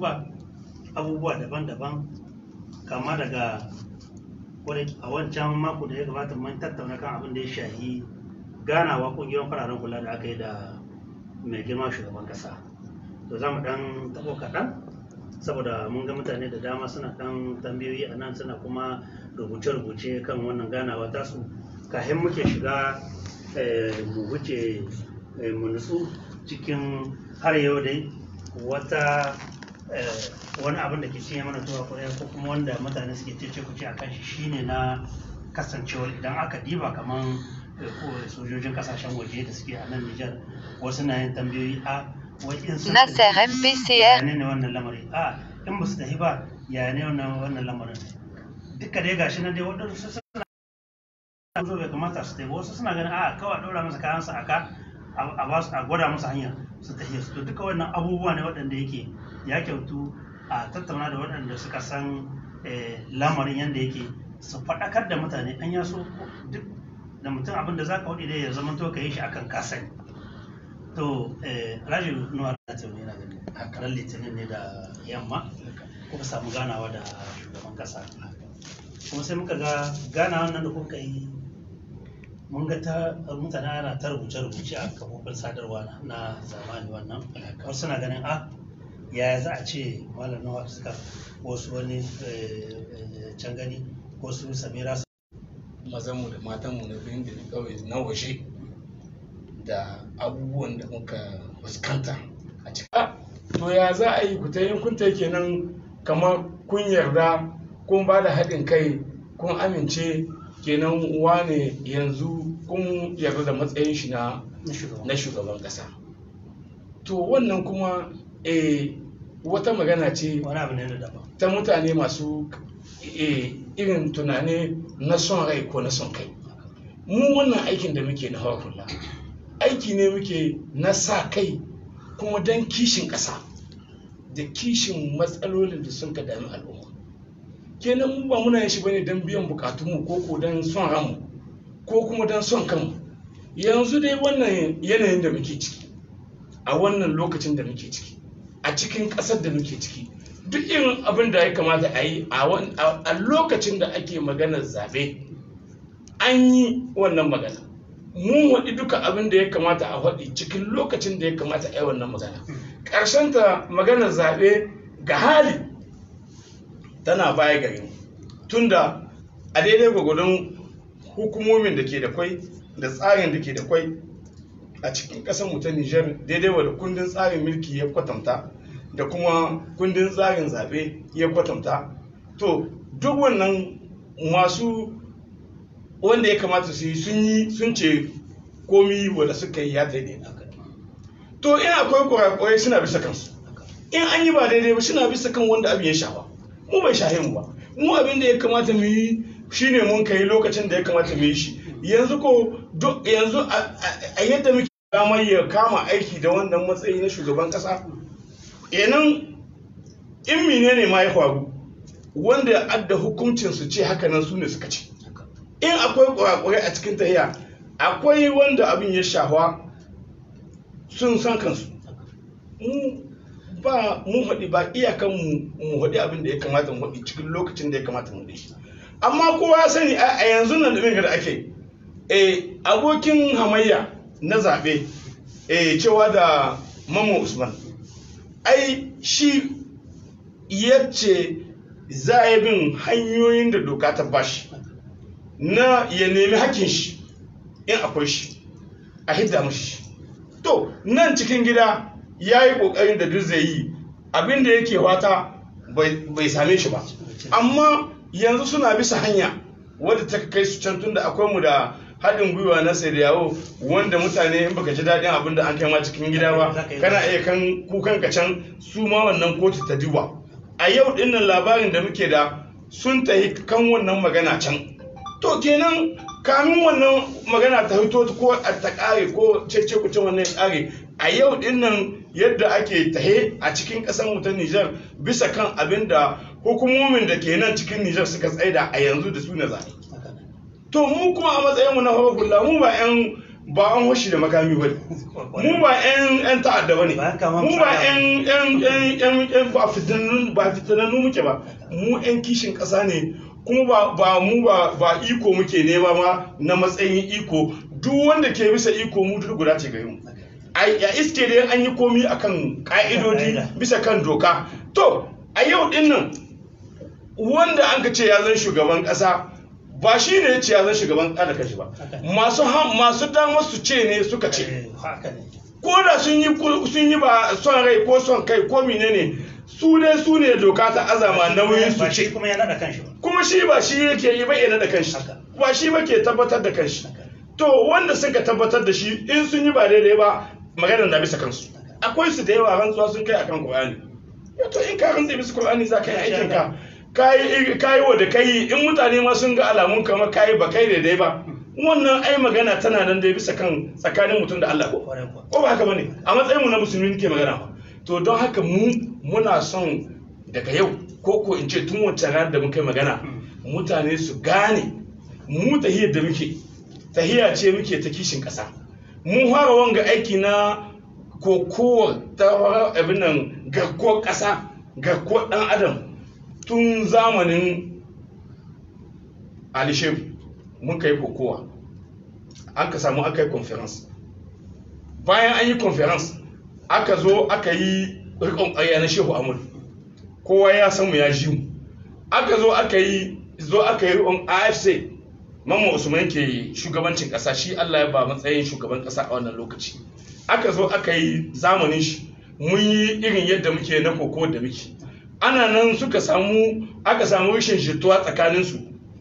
duba abubuwa daban-daban kama daga kwarai a wancan mako da ya gabata mun tattauna kan abin da ya shahi ganawa kungiyoyin fararen hula da aka yi da mai girma shugaban kasa to za mu dan tabo kaɗan saboda mun ga mutane da dama suna dan tambayoyi a nan suna kuma rubuce-rubuce kan wannan ganawa tasu kafin muke shiga eh, mu wuce eh, mu nutsu cikin har yau dai wata eh, wani abin da ke cinye mana tuwa ko ko kuma wanda mutane suke cece kuce a kan shi shine na kasancewar idan aka diba kaman eh, ko sojojin kasashen waje da suke a nan Nijar wasu na yin tambayoyi a wai in sun Nasser ya MPCR ne ne wannan lamari a in ba su tafi ba ya ne wannan wannan lamarin duka dai gashi nan dai waɗansu suna zo bai kamata su tafi wasu suna ganin a kawai ɗora masa kayansa a ka a ba su a gwada masa hanya su tafi su to duka wannan abubuwa ne waɗanda yake ya kyautu a tattauna da waɗanda suka san eh, lamarin yadda yake su faɗakar da mutane an ya so duk da mutum abin da za ka waɗi dai ya zama to ka yi shi akan kasani to eh, alhaji nuwa da ta yana gani ran litinin ne da yamma kuka samu ganawa da shugaban kasa kuma sai muka ga ganawa nan da kuka yi mun ga ta mutane ana ta rubuce-rubuce a kafofin sadarwa na- na zamani wannan wasu suna ganin a yaya za a ce malam nawa suka wasu wani eh, eh, can gani wasu samira su mazanmu da matanmu na birnin da kawai na waje da abubuwan da muka fuskanta a cikin Ah, to ya za a yi ku ta yin kun ta kenan kamar kun yarda kun ba da haɗin kai kun amince kenan wane yanzu kun yarda da matsayin shi na na shugaban na shugaban ƙasa to wannan kuma eh, wata magana ce wani abu ne na daban ta mutane masu eh, irin tunane na son rai ko na son kai mu wannan aikin da muke na hawa hula aiki ne muke na sa kai kuma don kishin ƙasa da kishin matsalolin da sun ka dami al'umma kenan mu ba muna yin shi bane don biyan bukatunmu ko ko don son ranmu ko kuma don son kanmu yanzu dai wannan yanayin da muke ciki a wannan lokacin da muke ciki a cikin ƙasar da muke ciki duk irin abin da ya kamata a yi a wan- a a lokacin da ake maganar zaɓe an yi wannan magana mun waɗi duka abin da ya kamata a waɗi cikin lokacin da ya kamata a yi wannan magana ta maganar zaɓe ga hali tana baya gare mu tunda a daidai gwagwadon hukumomin da ke da kwai da tsarin da ke da kwai a cikin ƙasar mu ta Nijar daidai wa da kundin tsarin mulki ya kwatanta da kuma kundin tsarin zaɓe ya kwatanta to duk wannan masu wanda ya kamata su yi sun yi sun ce komi wanda suka yi ya daidai to in akwai kurakurai suna bisa kansu in an yi ba daidai ba suna bisa kan wanda abin ya shafa mu bai shahe mu ba mu abin da ya kamata mu yi shine mun kai lokacin da ya kamata mu yi shi yanzu ko duk yanzu a- a a yadda muke damar ya kama aiki da wannan matsayi na shugaban kasa kenan in menene ma ya faru wanda ya adda hukuncin su ce haka nan su ne suka ce in akwai kurakurai a cikin tahiya akwai wanda abin ya shafa sun san kansu mu ba mu haɗi ba iyakan mu mu haɗi abin da ya kamata mu haɗi cikin lokacin da ya kamata mu haɗi shi amma kowa ya sani a a yanzu nan da da ake eh abokin hamayya na zaɓe eh cewa da Mamman Usman ai shi yace za a yi bin hanyoyin da doka ta bashi na ya nemi hakkin shi in akwai shi a hidda mashi shi to nan cikin gida ya yi ƙoƙarin da duk zai yi abin da yake wata bai same shi ba amma yanzu suna bisa hanya wadda ta kai su can tunda akwai mu da haɗin gwiwa na sai da yawo wanda mutane in baka ji daɗin abin da an kai ma cikin gida ba kana iya kan kukan ka can su ma wannan kotu ta duba a yau dinnan labarin da muke da sun tafi kan wannan magana can to kenan kamin wannan magana ta fito ko a ta kare ko cece kuce wannan ya kare a yau dinnan yadda ake tahe a cikin ƙasar mu ta Nijar bisa kan abin da hukumomin da ke nan cikin Nijar suka tsaida a yanzu da su na zaɓe. To mu kuma a matsayin mu na hula mu ba 'yan ba an hoshi da makami ba mu ba yan yan ta'adda ba ne Ba kamar mu ba fada. yan yan yan yan yan ba fitanannu ba fitanannu muke ba mu yan kishin ƙasa ne kuma ba ba mu ba ba iko muke nema ma na matsayin iko duk wanda ke bisa iko mu duk guda ce gare mu a a iske dai an yi komi akan ka'idodi Ka'ida. bisa kan doka to a yau din nan wanda an ka ce ya zan shugaban kasa ba shi ne ya ce ya zan shugaban kasa da kashi ba Haka. masu ha- masu damar su ce ne suka ce Eh, haka ne ko da sun yi ku- sun yi ba son rai ko son kai ko menene su dai su ne doka ta azama nauyin su ba shi ce kuma ya naɗa kanshi ba kuma shi ba shi yake yi ba yana da kanshi Haka. ba shi ba ke tabbatar da kanshi Haka. to wanda suka tabbatar da shi in sun yi ba daidai ba maganar na bisa kansu akwai su da yawa rantsuwa sun kai akan Qur'ani Ya to in ka rantsa bisa Qur'ani za ka yi aikin ka kayi kayi wa da kai in mutane ma sun ga alamun kamar kayi ba kai daidai ba wannan ai magana tana nan dai bisa kan tsakanin mutum da Allah ko kwarai kuwa ko ba haka bane a matsayin mu na musulmi ke magana ba to don haka mu muna son daga yau ko ko in ce tun wancan ranar da muka yi magana mutane su gane mu tahiyar da muke tahiya ce muke ta kishin ƙasa mun fara wanga aiki na kokowar ta abin nan garkuwar ƙasa garkuwar ɗan adam tun zamanin alishefu mun kai kokowa an ka samu aka yi conference bayan an yi conference aka zo aka yi rikon ƙarya na shehu amur kowa ya san mu ya ji mu aka zo aka yi zo aka yi rikon afc mamma usman ke shugabancin ƙasa shi allah ya ba matsayin shugaban ƙasa a wannan lokaci aka zo aka yi zamanin shi mun yi irin yadda muke na koko da muke ana nan suka samu aka samu rashin jituwa tsakaninsu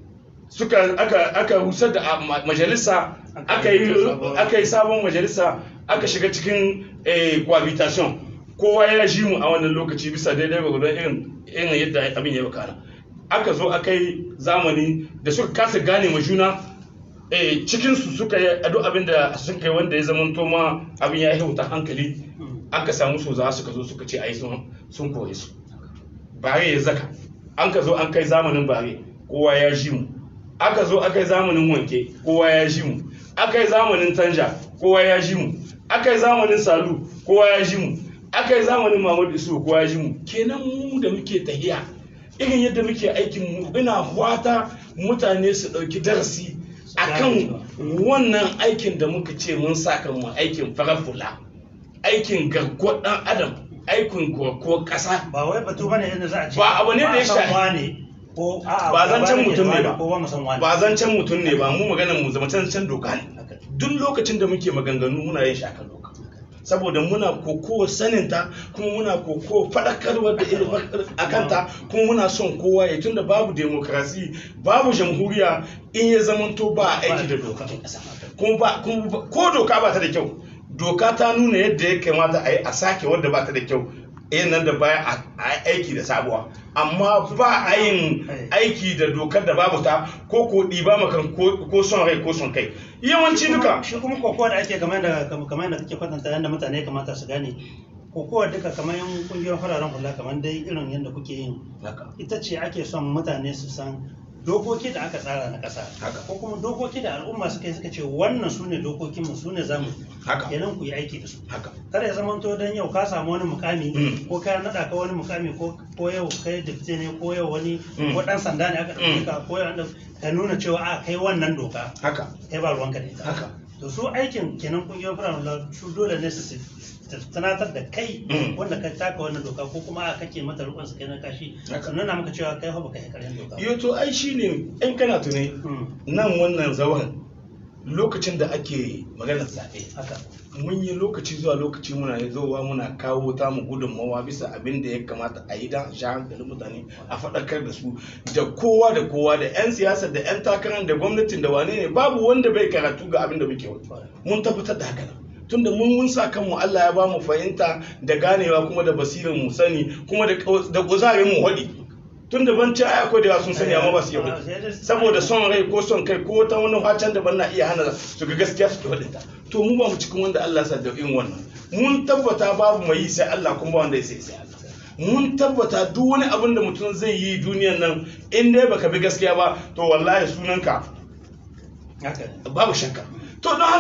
suka aka aka rusar da a- ma- majalisa aka yi aka yi sabon majalisa aka shiga cikin eh, cohabitation kowa ya ji mu a wannan lokaci bisa daidai gwagwadon irin irin yadda abin ya bakana aka zo aka yi zamani da suka kasa gane ma juna eh, cikinsu suka yi duk abin da sun kai wanda ya zama ma abin ya yi wuta hankali aka samu su za suka zo suka ce ai sun sun kore su bare ya zaka an ka zo an kai zamanin bare kowa ya ji mu aka zo aka yi zamanin wanke kowa ya ji mu aka yi zamanin tanja kowa ya ji mu aka yi zamanin salu kowa ya ji mu aka yi zamanin mamadu isu kowa ya ji mu kenan mu da muke tahiya irin yadda muke aikin mu ina fata mutane su ɗauki darasi akan wannan aikin da muka ce mun saka mu aikin farafula aikin garkuwar ɗan adam aikin garkuwar ƙasa ba wai batu bane yadda za a ce Ba abu ne da ya a san shafi- wane ko a'a Ba zancen gaba mutum ne wani ba. ko ba mu san wani ba zancen mutum ne ba mu maganar mu zama can doka ne Haka. duk lokacin da muke maganganu muna yin shi akan doka saboda muna kokowa saninta kuma muna kokowa faɗakarwa da ilimin a kanta kuma muna son kowa ya tunda babu demokrasi babu jamhuriya in ya zamanto ba a aiki da doka kuma ba kuma ba- ko doka ba ta da kyau doka ta nuna yadda ya kamata a yi a sake wadda ba ta da kyau yin nan da baya a a yi aiki da sabuwa amma ba a yin aiki da dokar da babu ta ko ko ɗiba makan ko ko son rai ko son kai yawanci duka shi kuma kokowa da ake kamar da kamar da kake kwatanta yadda mutane ya kamata su gane kokowa duka kamar yan kungiyar fararen hula kamar dai irin yadda kuke yin ita ce ake son mutane su san dokoki da aka tsara na ƙasa Haka. ko kuma dokoki da al'umma suka yi suka ce wannan su ne dokokinmu su ne zamu Haka. kenan ku yi aiki da su haka kada ya zama to don yau ka samu wani mukami Mm. ko ka naɗa ka wani mukami ko ko yau kai dipte ne ko yau wani Mm. ko ɗan sanda ne aka ɗauke Mm. ka ko yau an ɗau- ka nuna cewa a kai wannan doka haka kai ba ruwanka da ita haka to su aikin kenan kungiyar firamare su dole ne su su tunatar da kai Mm. wanda ka taka wannan doka ko kuma a kake mata rukun su kai na kashi Haka. sannan na maka cewa kai fa baka yi karyar doka ba. yo to ai shine in kana tune Mm. nan wannan zauren lokacin da ake maganar zaɓe haka mun yi lokaci zuwa lokaci muna zowa muna kawo ta mu gudunmawa bisa abin da ya kamata a yi don a sha hankalin mutane a faɗakar da su da kowa da kowa da 'yan siyasa da 'yan takarar da gwamnatin da wane ne babu wanda bai karatu ga abin da muke wani mun tabbatar da haka nan tunda mun mun sa kanmu Allah ya ba mu fahimta da ganewa kuma da basirin mu sani kuma da da kuzarin mu hadi tunda ban ci ai akwai da yawa sun sani amma ba su yi hadi saboda son rai ko son kai ko ta wani hacan da ban na iya hana su ga gaskiya su hadi ta to mu ba mu cikin wanda Allah sa da irin wannan mun tabbata babu mai yi sai Allah kuma ba wanda ya sai sai Allah mun tabbata duk wani abin da mutum zai yi duniyan nan in dai baka bi gaskiya ba to wallahi sunanka haka ne babu shakka to don haka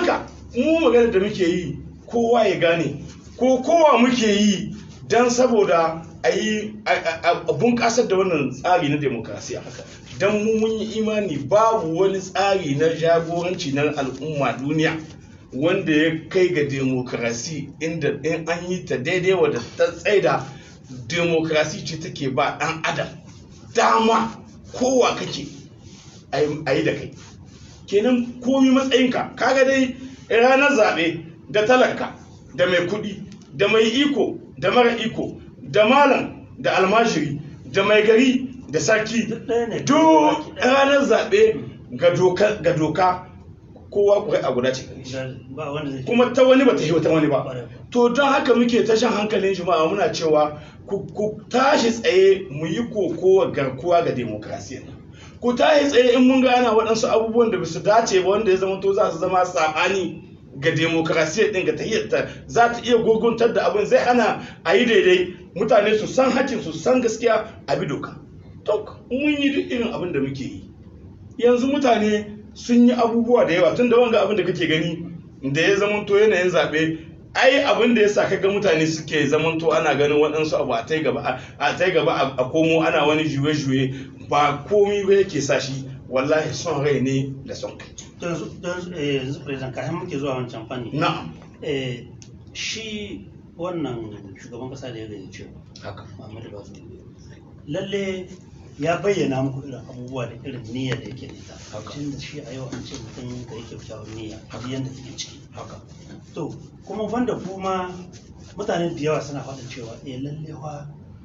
mu magana da muke yi kowa ya gane ko kowa muke yi don saboda a yi a bunƙasar da wannan tsari na demokrasiya don mu mun yi imani babu wani tsari na jagoranci na al'umma duniya wanda ya kai ga demokrasi inda in an yi ta daidai wadda ta tsaida demokrasi ce take ba ɗan adam dama kowa kake a yi da kai kenan komi matsayinka kaga dai ranar zaɓe da talaka da mai kuɗi da mai iko da mara iko da malam da almajiri da mai gari da sarki Duk ɗaya ne. duk ranar zaɓe ga doka- ga doka kowa kuwa a guda ce gare shi ba wanda zai kuma ta wani ba ta yi ta wani ba Ƙwarai. to don haka muke ta shan hankalin jama'a muna cewa ku ku tashi tsaye mu yi kokowa garkuwa ga demokrasiya ku tashi tsaye in mun gana waɗansu abubuwan da basu dace ba wanda ya zama to za su zama saɓani ga demokrasiya ɗin ga tahiyyarta za ta iya gurguntar da abin zai hana a yi daidai mutane su san hakkin su san gaskiya a bi doka to mun yi duk irin abin da muke yi yanzu mutane sun yi abubuwa da yawa tun da wanga abin da kake gani da ya zamanto yanayin zaɓe ai abin da ya sa kaga mutane suke zamanto ana ganin waɗansu abu a tai gaba a tai gaba a- a komo ana wani juye-juye ba komi ba yake sa shi wallahi son rai ne da son kai To yanzu yanzu eh, yanzu president kafin muke zuwa wancan fanni na'am eh, shi wannan shugaban kasa da ya gayyace ku, haka Muhammadu Bazoum lalle ya bayyana muku irin abubuwa da irin niyyar da yake da ita Haka. tun da shi a yau an ce mutum ka yi kyakkyawar niyya Haka. a yadda take ciki haka to kuma banda kuma mutane da yawa suna faɗin cewa eh lalle fa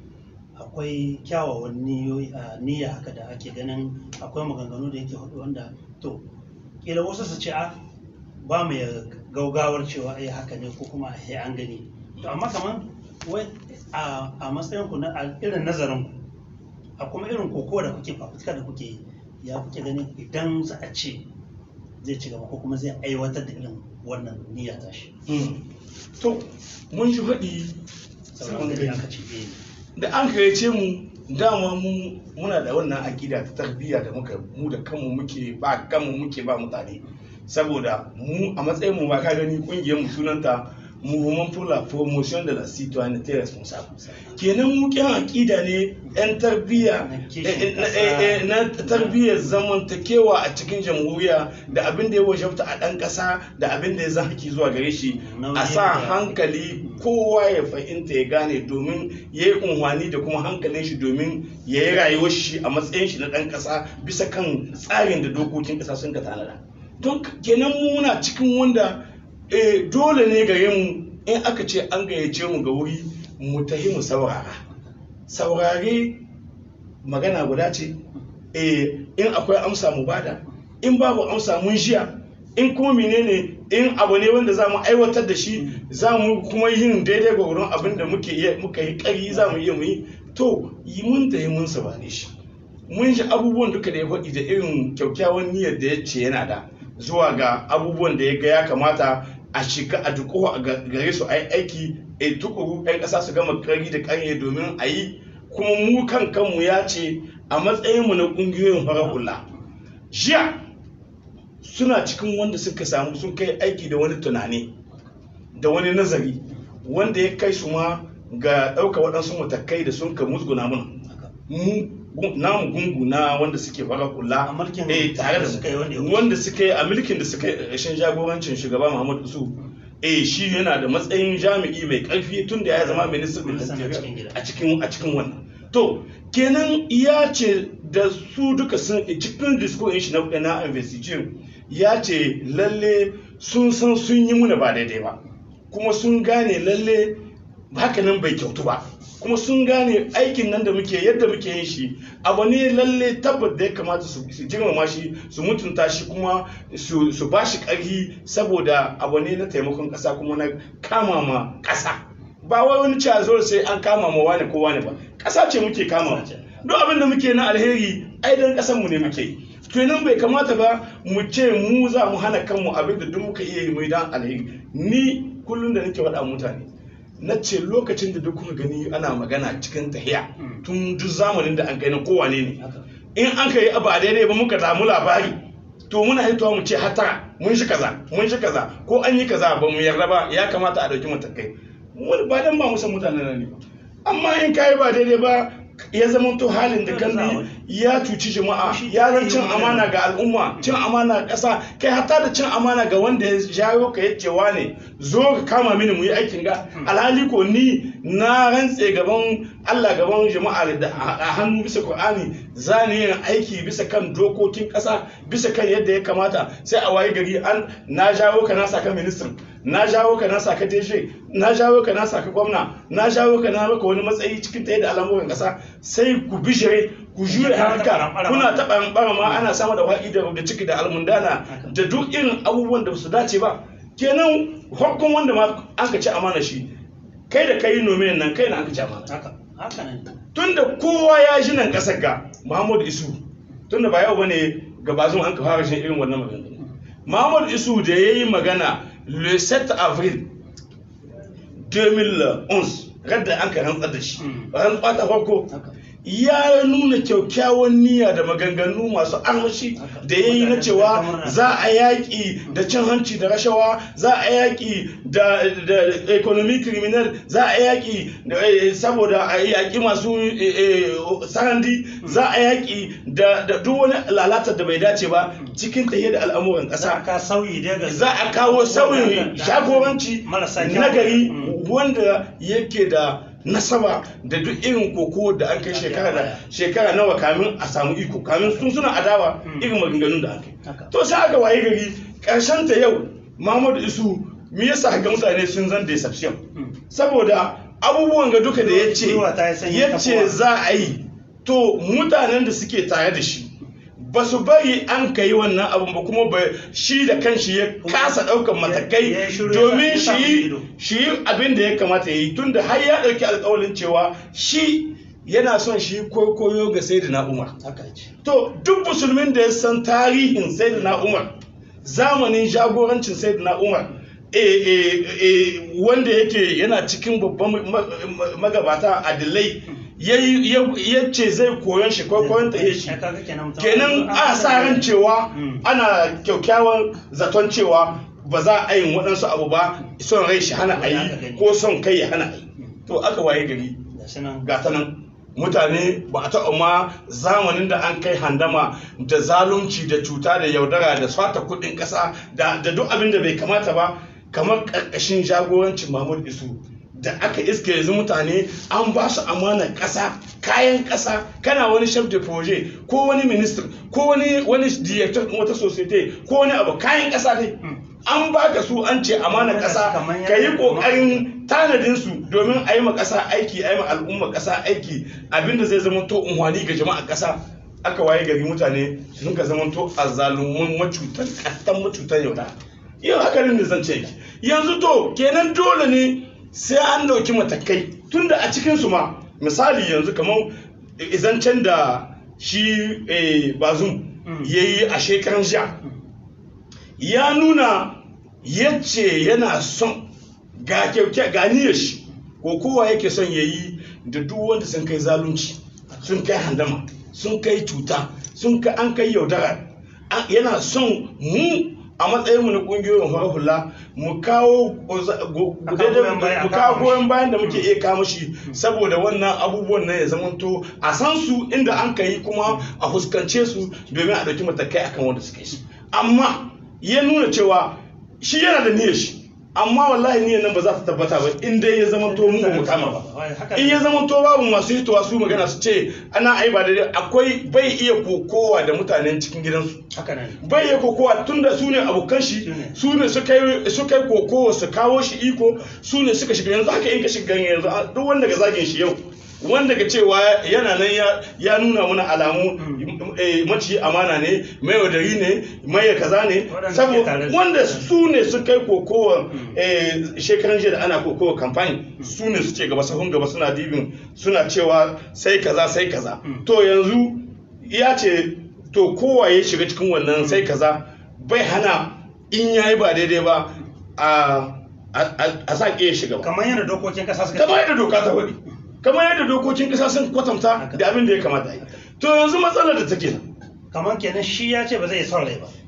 akwai kyawawan niyoyi a niyya haka da ake ganin akwai maganganu da yake faɗi wanda to kila wasu su ce a ba mu ya gaugawar cewa eh haka ne ko kuma eh an gani to amma kamar wai a a matsayin ku na a irin nazarin ku a kuma irin kokowa da kuke fafutuka da kuke yi ya kuke ganin idan za a ce zai ci gaba ko kuma zai aiwatar da irin wannan niyya tashi Mm. to mun ji faɗi sauran gari aka ce eh da an gayyace mu dama mu muna da wannan aƙida ta tarbiyya da muka mu da kanmu muke ba kanmu muke ba mutane saboda mu a matsayin mu ba ka gani kungiyar mu sunanta Mouvement pour la promotion de la citoyenneté responsable kenan mu kyan aƙida ne yan tarbiyya Na kishin eh, eh, ƙasa. eh, eh, na tarbiyyar zamantakewa a cikin jamhuriya da abin da ya wajabta a ɗan ƙasa da abin da ya zan haki zuwa gare shi a sa Nauyin da- hankali kowa ya fahimta ya gane domin ya yi unhwani da kuma hankalin shi domin ya yi rayuwar shi a matsayin shi na ɗan ƙasa bisa kan tsarin da dokokin ƙasa sun ka tanada don kenan mu muna cikin wanda eh, dole ne gare mu in aka ce an gayyace mu ga wuri mu tahi mu saurara saurare magana guda ce eh, in akwai amsa mu bada in babu amsa mun shiya in kuma menene in abu ne wanda za mu aiwatar da shi za mu kuma yin daidai ga wurin abin da muke iya muka yi ƙari za mu iya mu yi to yi mun da yi mun sabane shi mun shi abubuwan duka da ya faɗi da irin kyakkyawan niyyar da ya ce yana da zuwa ga abubuwan da ya ga ya kamata a shiga a duko a ga- gare su a yi aiki a tukuru 'yan ƙasa su gama ƙari da ƙarye domin a yi kuma mu kan kanmu ya ce a matsayinmu na ƙungiyoyin farar hula jiya suna cikin wanda suka samu sun kai aiki da wani tunani da wani nazari wanda ya kai su ma ga ɗauka waɗansu matakai da sun ka musguna mun haka mu gun- namu gungu na wanda suke fara kula A mulkin eh tare da da suka yi wanda ya mu wuce. wanda suka yi a mulkin da suka yi ƙarshen jagorancin shugaba Muhammadu Isu eh shi yana da matsayin jami'i mai ƙarfi tun da ya zama ministan Ministan da cikin gida. a cikin a cikin wannan to kenan ya ce da su duka sun cikin discourse shi na na investigation ya ce lalle sun san sun yi muna ba daidai ba kuma sun gane lalle haka nan bai kyautu ba kuma sun gane aikin nan da muke yadda muke yin shi abu ne lalle tabbat da ya kamata su su girmama shi su mutunta shi kuma su su ba shi ƙarfi saboda abu ne na taimakon ƙasa kuma na kama ma ƙasa ba wai wani cewa zo sai an kama ma wani ko wani ba ƙasa ce muke kama Ƙasa ce. duk abin da muke na alheri ai dan ƙasar mu ne muke yi kenan bai kamata ba mu ce mu za mu hana kanmu abin da duk muka iya yi mu yi dan alheri ni kullum da nake faɗa mutane na ce lokacin da duk kuka gani ana magana cikin tahiya tun duk zamanin da an kai na kowane ne haka in an kai abu a daidai ba muka samu labari to muna hitowa mu ce hata mun shi kaza mun shi kaza ko an yi kaza ba mu yarda ba ya kamata a dauki matakai wani ba dan ba musan mutanen nan ne ba amma in kai ba daidai ba ya zama to halin da kan bi ya cuci jama'a ya zan cin amana ga al'umma cin amana ga ƙasa kai hatta da cin amana ga wanda ya jawo ka ya cewa ne zo ka kama mini mu yi aikin ga alhali ko ni na rantse gaban Allah gaban jama'a da a hannu bisa Qur'ani za ni yin aiki bisa kan dokokin ƙasa bisa kan yadda ya kamata sai a waye gari an na jawo ka na saka ministan na jawo ka na saka deshe na jawo ka na saka gwamna na jawo ka na maka wani matsayi cikin ta yadda al'amuran ƙasa sai ku bishire ku jure haka kuna taɓa ɓara ma ana sama da wa'i da ciki da almundana da duk irin abubuwan da su dace ba kenan hukun wanda ma an ka ci amana shi kai da kai nome nan kai na an ka ci amana haka haka ne tunda kowa ya ji nan ƙasar ga Muhammadu Isu tunda ba yau bane gabazun an ka fara shi irin wannan magana Muhammadu Isu da yayi magana le 7 avril 2011 radda an ka rantsar da shi rantsar ta farko ya nuna kyakkyawan niyya da maganganu masu armashi da ya yi na cewa za a yaƙi da cin hanci da rashawa za a yaƙi da economic criminal za a yaƙi saboda a yaƙi masu sarandi za a yaƙi da duk wani lalatar da bai dace ba cikin tafiye da al'amuran ƙasa za a kawo sauyin jagoranci nagari wanda yake da nasaba da duk irin koko da an kai shekara da shekara nawa kamin a samu iko kamin sun suna adawa irin maganganun da an kai to sai aka waye gari karshen ta yau Muhammadu Isu me yasa ga mutane sun zan deception saboda abubuwan ga duka da yace yace za a yi to mutanen da suke tare da shi ba su bari an ka yi wannan abin ba kuma ba shi da kanshi ya kasa ɗaukar matakai domin shi shi abin da ya kamata ya yi tun da har ya ɗauki alƙawarin cewa shi yana son shi koyo ga sai da umar to duk musulmin da ya san tarihin sai da umar zamanin jagorancin sai da umar wanda yake yana cikin babban magabata adilai ya ce zai koyon shi ko koyon ta shi kenan a sa ran cewa ana kyaukyawan zaton cewa ba za a yin waɗansu abu ba son rai shi hana a yi ko son kai ya hana a yi to aka waye gari ga ta nan mutane ba a taɓa ma zamanin da an kai handama da zalunci da cuta da yaudara da swata kuɗin ƙasa da duk abin da bai kamata ba kamar ƙarƙashin jagorancin mahmud isu da aka iske yanzu mutane an ba su amanar ƙasa kayan ƙasa kana wani chef de projet ko wani minister ko wani wani director wata society ko wani abu kayan ƙasa dai an baka su an ce amanar ƙasa ka yi ƙoƙarin tanadin su domin a yi ma ƙasa aiki a yi ma al'umma ƙasa aiki abinda zai zama to unhwani ga jama'a ƙasa aka waye gari mutane sun ka zama to azzalumun macutan ƙattan macutan yaudara yau hakanin da zan ce yanzu to kenan dole ne sai an dauki matakai tunda a cikinsu ma misali yanzu kamar izancen da shi bazum ya yi a shekaran sha ya nuna yace yana son ga kyauke ganiyar shi ko kowa yake son ya yi da duk wanda sun kai zalunci sun kai handama sun kai cuta sun kai an kai yaudara yana son mu a matsayinmu na kungiyoyin farar hula mu kawo goyon bayan da muke iya kama shi saboda wannan abubuwan nan ya zamanto a san su inda an ka yi kuma a fuskance su domin a ɗauki matakai akan wanda suka yi amma ya nuna cewa shi yana da niyyar shi amma wallahi niyyar nan ba za ta tabbata ba in dai ya zama to mu ba mu kama ba in ya zama to babu masu hitowa su magana su ce ana ai ba daidai akwai bai iya kokowa da mutanen cikin gidansu bai iya kokowa tunda su ne abokan shi su ne suka yi kokowa su kawo shi iko su ne suka shiga yanzu haka in ka shiga yanzu duk wanda ga zagin shi yau wanda ga cewa yana nan ya nuna mana alamu maci amana ne mai wadari ne mai kaza ne saboda wanda su ne su kai kokowa shekaran jiya da ana kokowa kamfani su ne su ce gaba sahun gaba suna dibin suna cewa sai kaza sai kaza to yanzu ya ce to kowa ya shiga cikin wannan sai kaza bai hana in yayi ba daidai ba a sa ya shiga ba kamar yadda dokokin kasa suka kamar yadda doka ta faɗi kamar yadda dokokin kasa sun kwatanta da abin da ya kamata yi to yanzu matsalar da take nan kamar kenan shi ya ce ba zai son rai ba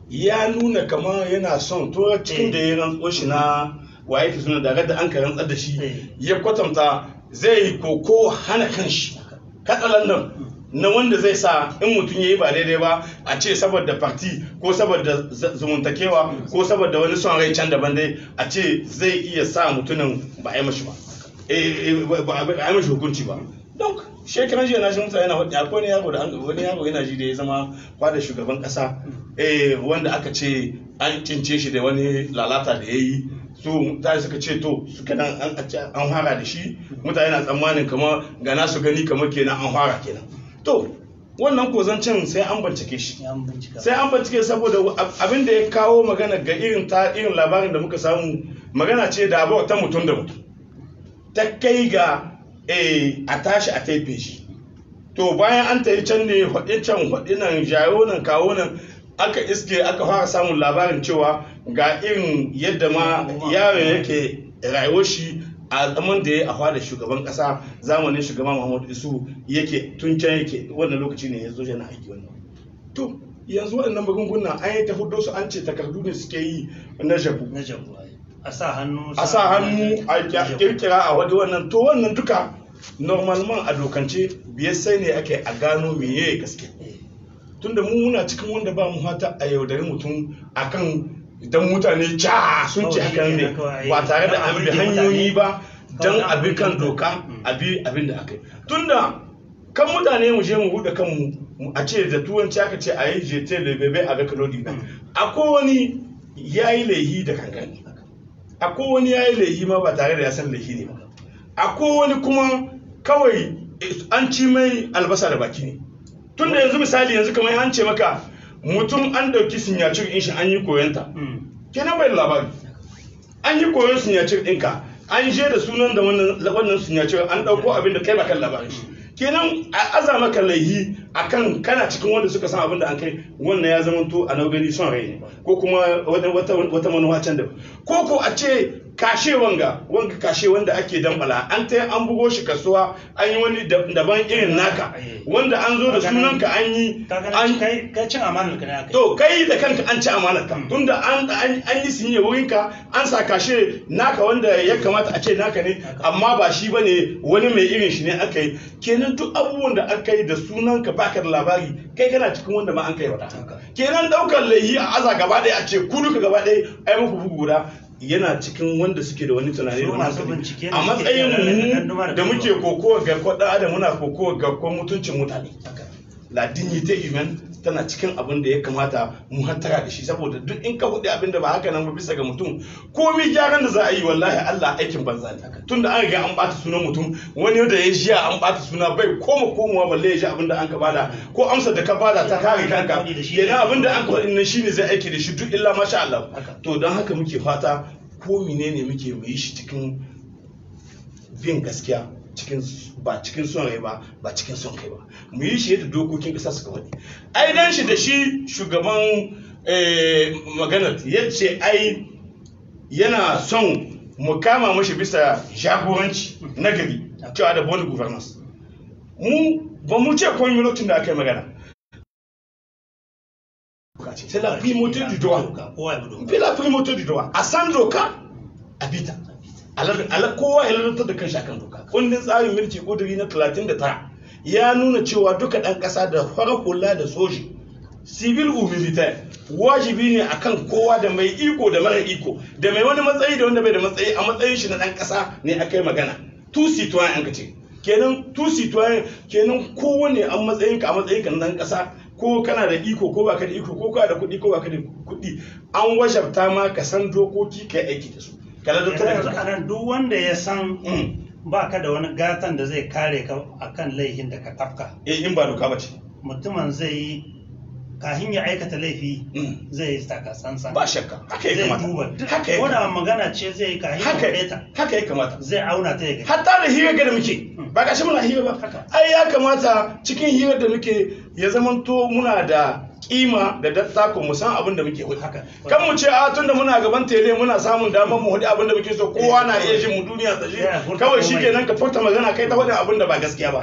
ya nuna kamar yana son to cikin da ya rantso shi na waye ke suna da da an ka rantsar da shi Eh. ya kwatanta zai yi koko hana kanshi katsalan nan na wanda zai sa in mutum ya yi ba daidai ba a ce saboda parti ko saboda z- zumuntakewa ko saboda wani son rai can daban dai a ce zai iya sa mutumin ba a yi mashi ba Eh, eh, ba ba- ba a yi mashi hukunci ba don shekaran jiya na shi mutane yana faɗi akwai wani yaro da an- wani yaro yana ji da ya zama fada shugaban ƙasa eh, wanda aka ce an cince shi da wani lalata da ya yi su mutane suka ce to suka nan an an fara da shi mutane na tsammanin kamar gana su gani kamar kenan an fara kenan to wannan kozancin sai an bincike shi ya bincika sai an bincike saboda ab- abin da ya kawo magana ga irin ta irin labarin da muka samu magana ce da abuwa ta mutum da mutum ta kai ga eh, a tashi a taife shi to bayan an tayi can ne faɗi can faɗi nan jayo nan kawo nan aka iske aka fara samun labarin cewa ga irin yadda ma yaron yake rayuwar shi a zaman da ya a fada shugaban kasa zamanin shugaban muhammadu isu yake tun can yake wannan lokaci ne ya zo yana aiki wannan to yanzu waɗannan magungunan an yi ta hudo su an ce takardu ne suke yi na jabu na jabu ai. a sa hannu a sa hannu a jabu. kirkira a wadi wannan to wannan duka normalman a dokance biyar sai ne ake a gano meye gaske Eh, tunda mu muna cikin wanda ba mu hata a yaudari mutum akan idan mutane ja sun ce Kawai hakan ne kenan kawai. ba tare da an bi hanyoyi ba don Kawai abin kan mutane. doka Mm. abi abin da aka yi tunda kan mutane mu je mu buɗe kanmu mu- a ce da turanci aka ce a yi jete da bebe a ga kalodi ba Mm. akwai wani ya yi laihi da kankani akwai wani ya yi laihi ma ba tare da ya san laihi ne ba akwai wani kuma kawai eh, an ci mai albasa da baki ne tun da yanzu misali yanzu kamar an ce maka mutum an dauki sinyacir in shi an yi koyonta mm. kenan bai da labari an yi koyon sinyacir ɗinka an je da sunan da wannan wannan sinyacir an ɗauko abin da kai ba kan labarin shi kenan a aza maka laihi akan kana cikin wanda suka san abin da an kai wannan ya zama to a naugari son rai ne ko kuma wata wata wata manuwa can da ko ko a ce kashe wanga wanga kashe wanda ake dambala an ta an bugo shi kasuwa an yi wani dab- daban irin naka wanda an zo da sunanka an yi Ka gani an kai kai cin amanar ka ne aka yi. to kai da kanka an ci amanar ka Mm. tunda an an an yi sinye wurin ka an sa kashe naka wanda ya kamata a ce naka ne amma ba shi bane wani mai irin shi ne aka yi kenan duk abubuwan da aka yi da sunan ka baka da labari kai kana cikin wanda ma an kai wata Haka. kenan daukar laihi a aza gaba ɗaya a ce ku duka gaba ɗaya ai muku bugu guda yana cikin wanda suke da wani tunani Su da wani masu hankali. bincike ne a suke matsayin iya rarrabe mu ganduma da da muke ganduma. kokowa garkuwar ɗan adam muna kokowa garkuwar mutuncin mutane Haka. la dignité humaine tana cikin abin da ya kamata mu hattara da shi saboda duk in ka hudu abin da ba haka nan ba bisa ga mutum komai gyaran da za a yi wallahi Allah aikin banza ne tunda an riga an bata sunan mutum wani da ya jiya an bata suna bai koma komowa balle ya ji abin da an ka bada ko amsar da ka bada ta kare kanka kenan abin da an ka faɗi nan shine zai aiki da shi duk illa masha Allah Haka. to don haka muke fata ko menene muke mu yi shi cikin bin gaskiya cikin ba cikin son rai ba ba cikin son kai ba mu yi shi yadda dokokin ƙasa suka faɗi ai dan shi da shi shugaban eh, maganar ya ce ai yana son mu kama mashi bisa jagoranci na gari cewa da bond governance mu ba mu ce komai lokacin da aka yi magana c'est la primauté du droit Kowa ya bi doka. bi la primauté du droit a san doka a bita ala kowa ya lalata da kan shakan doka kundin tsarin mulki kuduri na 39 ya nuna cewa duka dan kasa da farar hula da soji civil ou militaire wajibi ne akan kowa da mai iko da mara iko da mai wani matsayi da wanda bai da matsayi a matsayin shi na dan kasa ne aka yi magana tu citoyen an ka ce kenan tu citoyen kenan kowane an matsayin ka a matsayin ka na dan kasa ko kana da iko ko baka da iko ko kana da kuɗi ko baka da kuɗi an wajabta ma ka san dokoki kai aiki da su kana da Yanzu tada a nan duk wanda ya san Mm. ba ka da wani gatan da zai kare ka akan laihin da ka tafka eh in ba doka ba ce mutumin zai yi kahin ya aikata laifi Mm. zai yi takasansa ba shakka haka ya zai kamata duba duk haka ya ko da kamata magana ce zai yi kahin ya haka faɗe ta haka ya kamata zai auna ta ya gani hatta da hira da muke ba gashi muna hira ba Haka. ai ya kamata cikin hirar da muke ya zamanto muna da kima da dattako mu san abin da muke hudu Haka. kan mu ce a tunda muna gaban tele muna samun damar mu hudu abin da muke so kowa na iya jin mu duniya ta shi Ya, furta kawai komai. shikenan ka furta magana kai ta hudu abin da ba gaskiya ba Haka.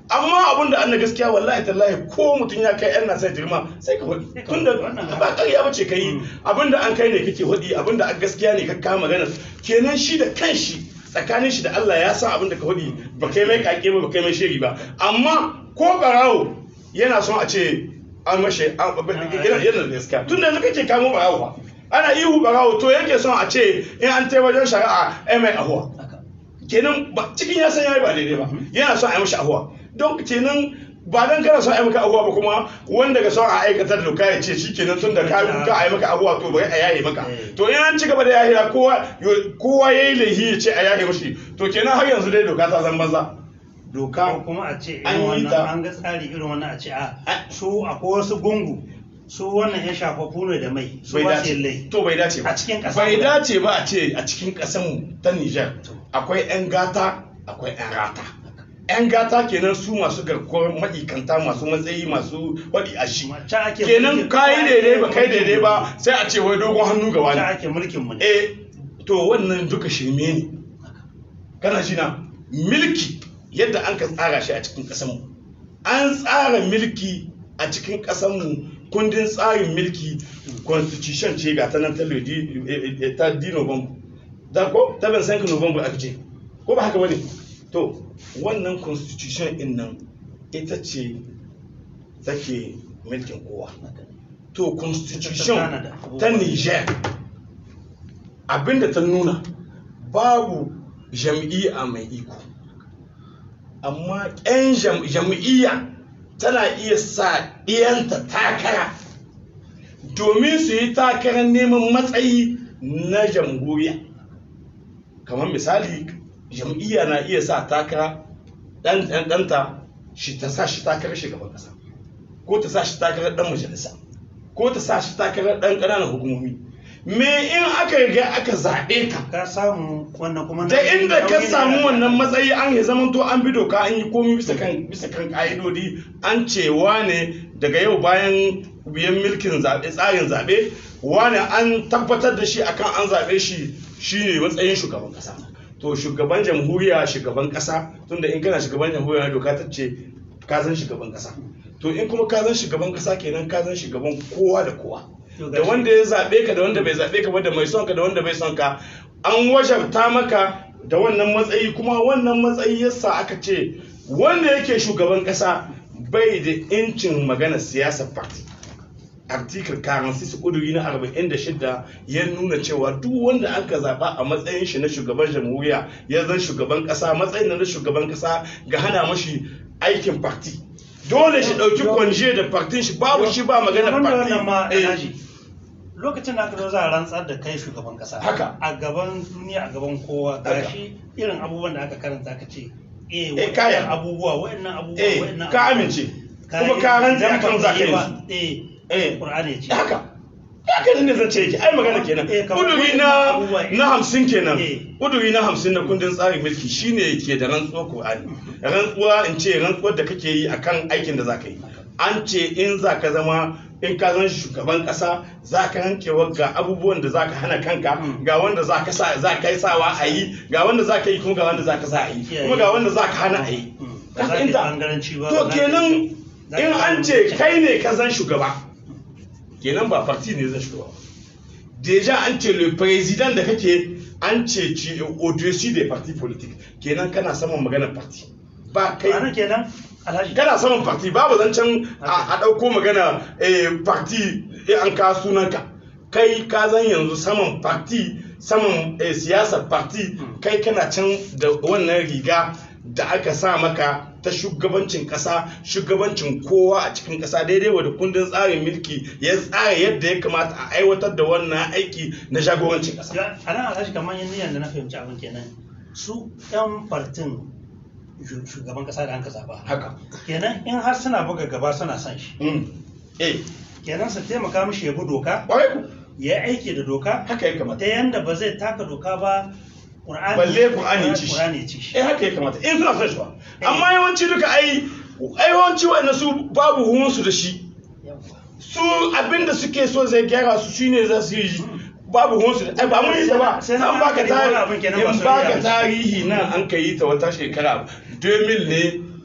amma abin da anna gaskiya wallahi tallahi ko mutum ya kai yan nasa girma sai ka faɗi tunda ba ƙarya ba ce ka yi abin da an kai ne kake faɗi abin da gaskiya ne ka kama magana kenan shi da kanshi tsakanin shi da Allah ya san abin da ka faɗi ba kai mai kake ba ba kai mai shiri ba amma ko barawo yana son a ce an mashe yana da gaskiya tun da yanzu kake kamo barawo ba ana ihu barawo to yake son a ce in an tai wajen shari'a ai mai ahuwa kenan cikin ya san yayi ba daidai ba yana son a yi mashi ahuwa don kenan ba dan kana son a yi maka ahuwa ba kuma wanda ga son a aikatar da doka ya ce shi kenan tun da ka ka a yi maka ahuwa to bari a yaye maka to in an ci gaba da yahiya kowa kowa yayi laihi ya ce a yaye mashi to kenan har yanzu dai doka ta zan banza doka kuma a ce an yi irin ta- wannan an ga tsari irin wannan a ce a su akwai wasu gungu su wannan ya shafafu ne da mai su bai ba su dace yin lai to bai dace ba A cikin ƙasa bai guda. dace ba a ce a cikin ƙasar ta Niger akwai 'yan gata akwai 'yan rata 'yan gata kenan su masu garkuwar ma'ikanta masu matsayi masu waɗi a shi Can ake kenan mulkin- kayi daidai ba kai mulkin daidai ba sai a ce wai dogon hannu ga can wani ake mulkin mu ne eh to wannan duka shirme ne kana shi na milki yadda an ka tsara shi a cikin ƙasarmu an tsara milki a cikin ƙasarmu kundin tsarin milki constitution ce ga ta nan ta lodi eh, eh, ta di november da ko ta ban san ka november aka ce ko ba haka bane to wannan constitution din nan ita ce take milkin kowa to constitution Canada. ta niger abinda ta nuna babu jam'iyya mai iko amma 'yan jam- jam'iyya tana iya sa ɗiyanta takara domin su yi takarar neman matsayi na jamhuriya kamar misali jam'iyya na iya sa takara ɗan ɗan- ɗanta shi ta sa shi takarar shugaban ƙasa ko ta sa shi takarar ɗan majalisa ko ta sa shi takarar ɗan ƙananan hukumomi me in aka riga aka zaɓe ka ka samu wannan kuma ta inda ka samu wannan matsayi an yi zaman to an bi doka an yi komi bisa kan bisa kan ka'idodi an ce wane daga yau bayan biyan milkin zaɓe tsarin zaɓe wane an tabbatar da shi akan an zaɓe shi shine matsayin shugaban ƙasa to shugaban jamhuriya shugaban ƙasa tunda in kana shugaban jamhuriya doka ta ce ka zan shugaban ƙasa to in kuma ka zan shugaban ƙasa kenan ka zan shugaban kowa da kowa To da gashi- wanda ya zaɓe ka da wanda bai zaɓe ka ba da mai son ka da wanda bai son ka an wajabta maka da wannan matsayi kuma wannan matsayi yasa aka ce wanda yake shugaban ƙasa bai da incin magana siyasar party article 46 kuduri na 46 ya nuna cewa duk wanda aka zaba a matsayin shi na shugaban jamhuriya ya zan shugaban kasa matsayin na shugaban kasa ga hana mashi aikin party dole shi dauki kwanje da partin shi babu shi ba magana Wanda wannan ma party Eh, Alhaji, lokacin da aka zo za a rantsar da kai shugaban kasa Haka. a gaban duniya a gaban kowa gashi irin abubuwan da aka karanta aka ce eh Eh, kaya. waɗannan abubuwa waɗannan abubuwa eh waɗannan ka abubuwa. amince Ka kuma yi- ka rantse idan akan ba za ka ka yi yi ba, su eh eh Qur'ani ce haka haka ne zan ce yake ai magana kenan Eh, kamar kuduri wannan na abubuwa, eh. na hamsin kenan Eh. kuduri na hamsin na kundin tsarin mulki shine ke da rantsuwar Qur'ani rantsuwa in ce rantsuwar da kake yi akan aikin da zaka yi an ce in zaka zama in ka zan shugaban kasa za ka rankewa ga abubuwan da za ka hana kanka ga wanda za ka sa za ka yi sawa a yi ga wanda za ka yi kuma ga wanda za ka sa a yi kuma ga wanda za ka hana a yi ba za ka yi bangaranci ba to ba za ka yi- kenan za ka in yi an ce bangaranci. kai ne ka zan shugaba kenan ba parti ne zan shugaba ba. deja an ce le président da kake an ce ci au-dessus des partis politiques kenan kana saman maganar parti ba kai Ma'ana kenan Alhaji kana saman parti babu zancen a a ɗauko magana eh, parti eh, an ka sunanka kai ka zan yanzu saman parti saman eh, siyasar parti kai kana can da wannan riga da aka sa maka ta shugabancin kasa shugabancin kowa a cikin kasa daidai wa da kundin tsarin mulki ya tsara yadda ya kamata a aiwatar da wannan aiki na jagorancin kasa Ya- a nan alhaji kamar yin niyan da na fahimci abin kenan su yan fartin shu- shugaban kasa da an ka zaba haka kenan in har suna buga gaba suna son shi Mm. eh kenan su taimaka mishi ya bi doka ƙwarai ku ya yi aiki da doka haka ya kamata ta yanda ba zai taka doka ba Qur'ani Balle Qur'ani ya ci shi. Qur'ani ya ci shi eh haka ya kamata in suna son shi ba amma yawanci duka ai ai yawanci wa'anda su babu ruwansu da shi Yawwa. su abinda suke so zai gyara su shine za su yi babu ruwansu da ai ba mun yi ta ba Sai na an baka hankali wani abin tarihi kenan ba in su baka iya. tarihi nan an ka yi ta wata shekara 2000 ne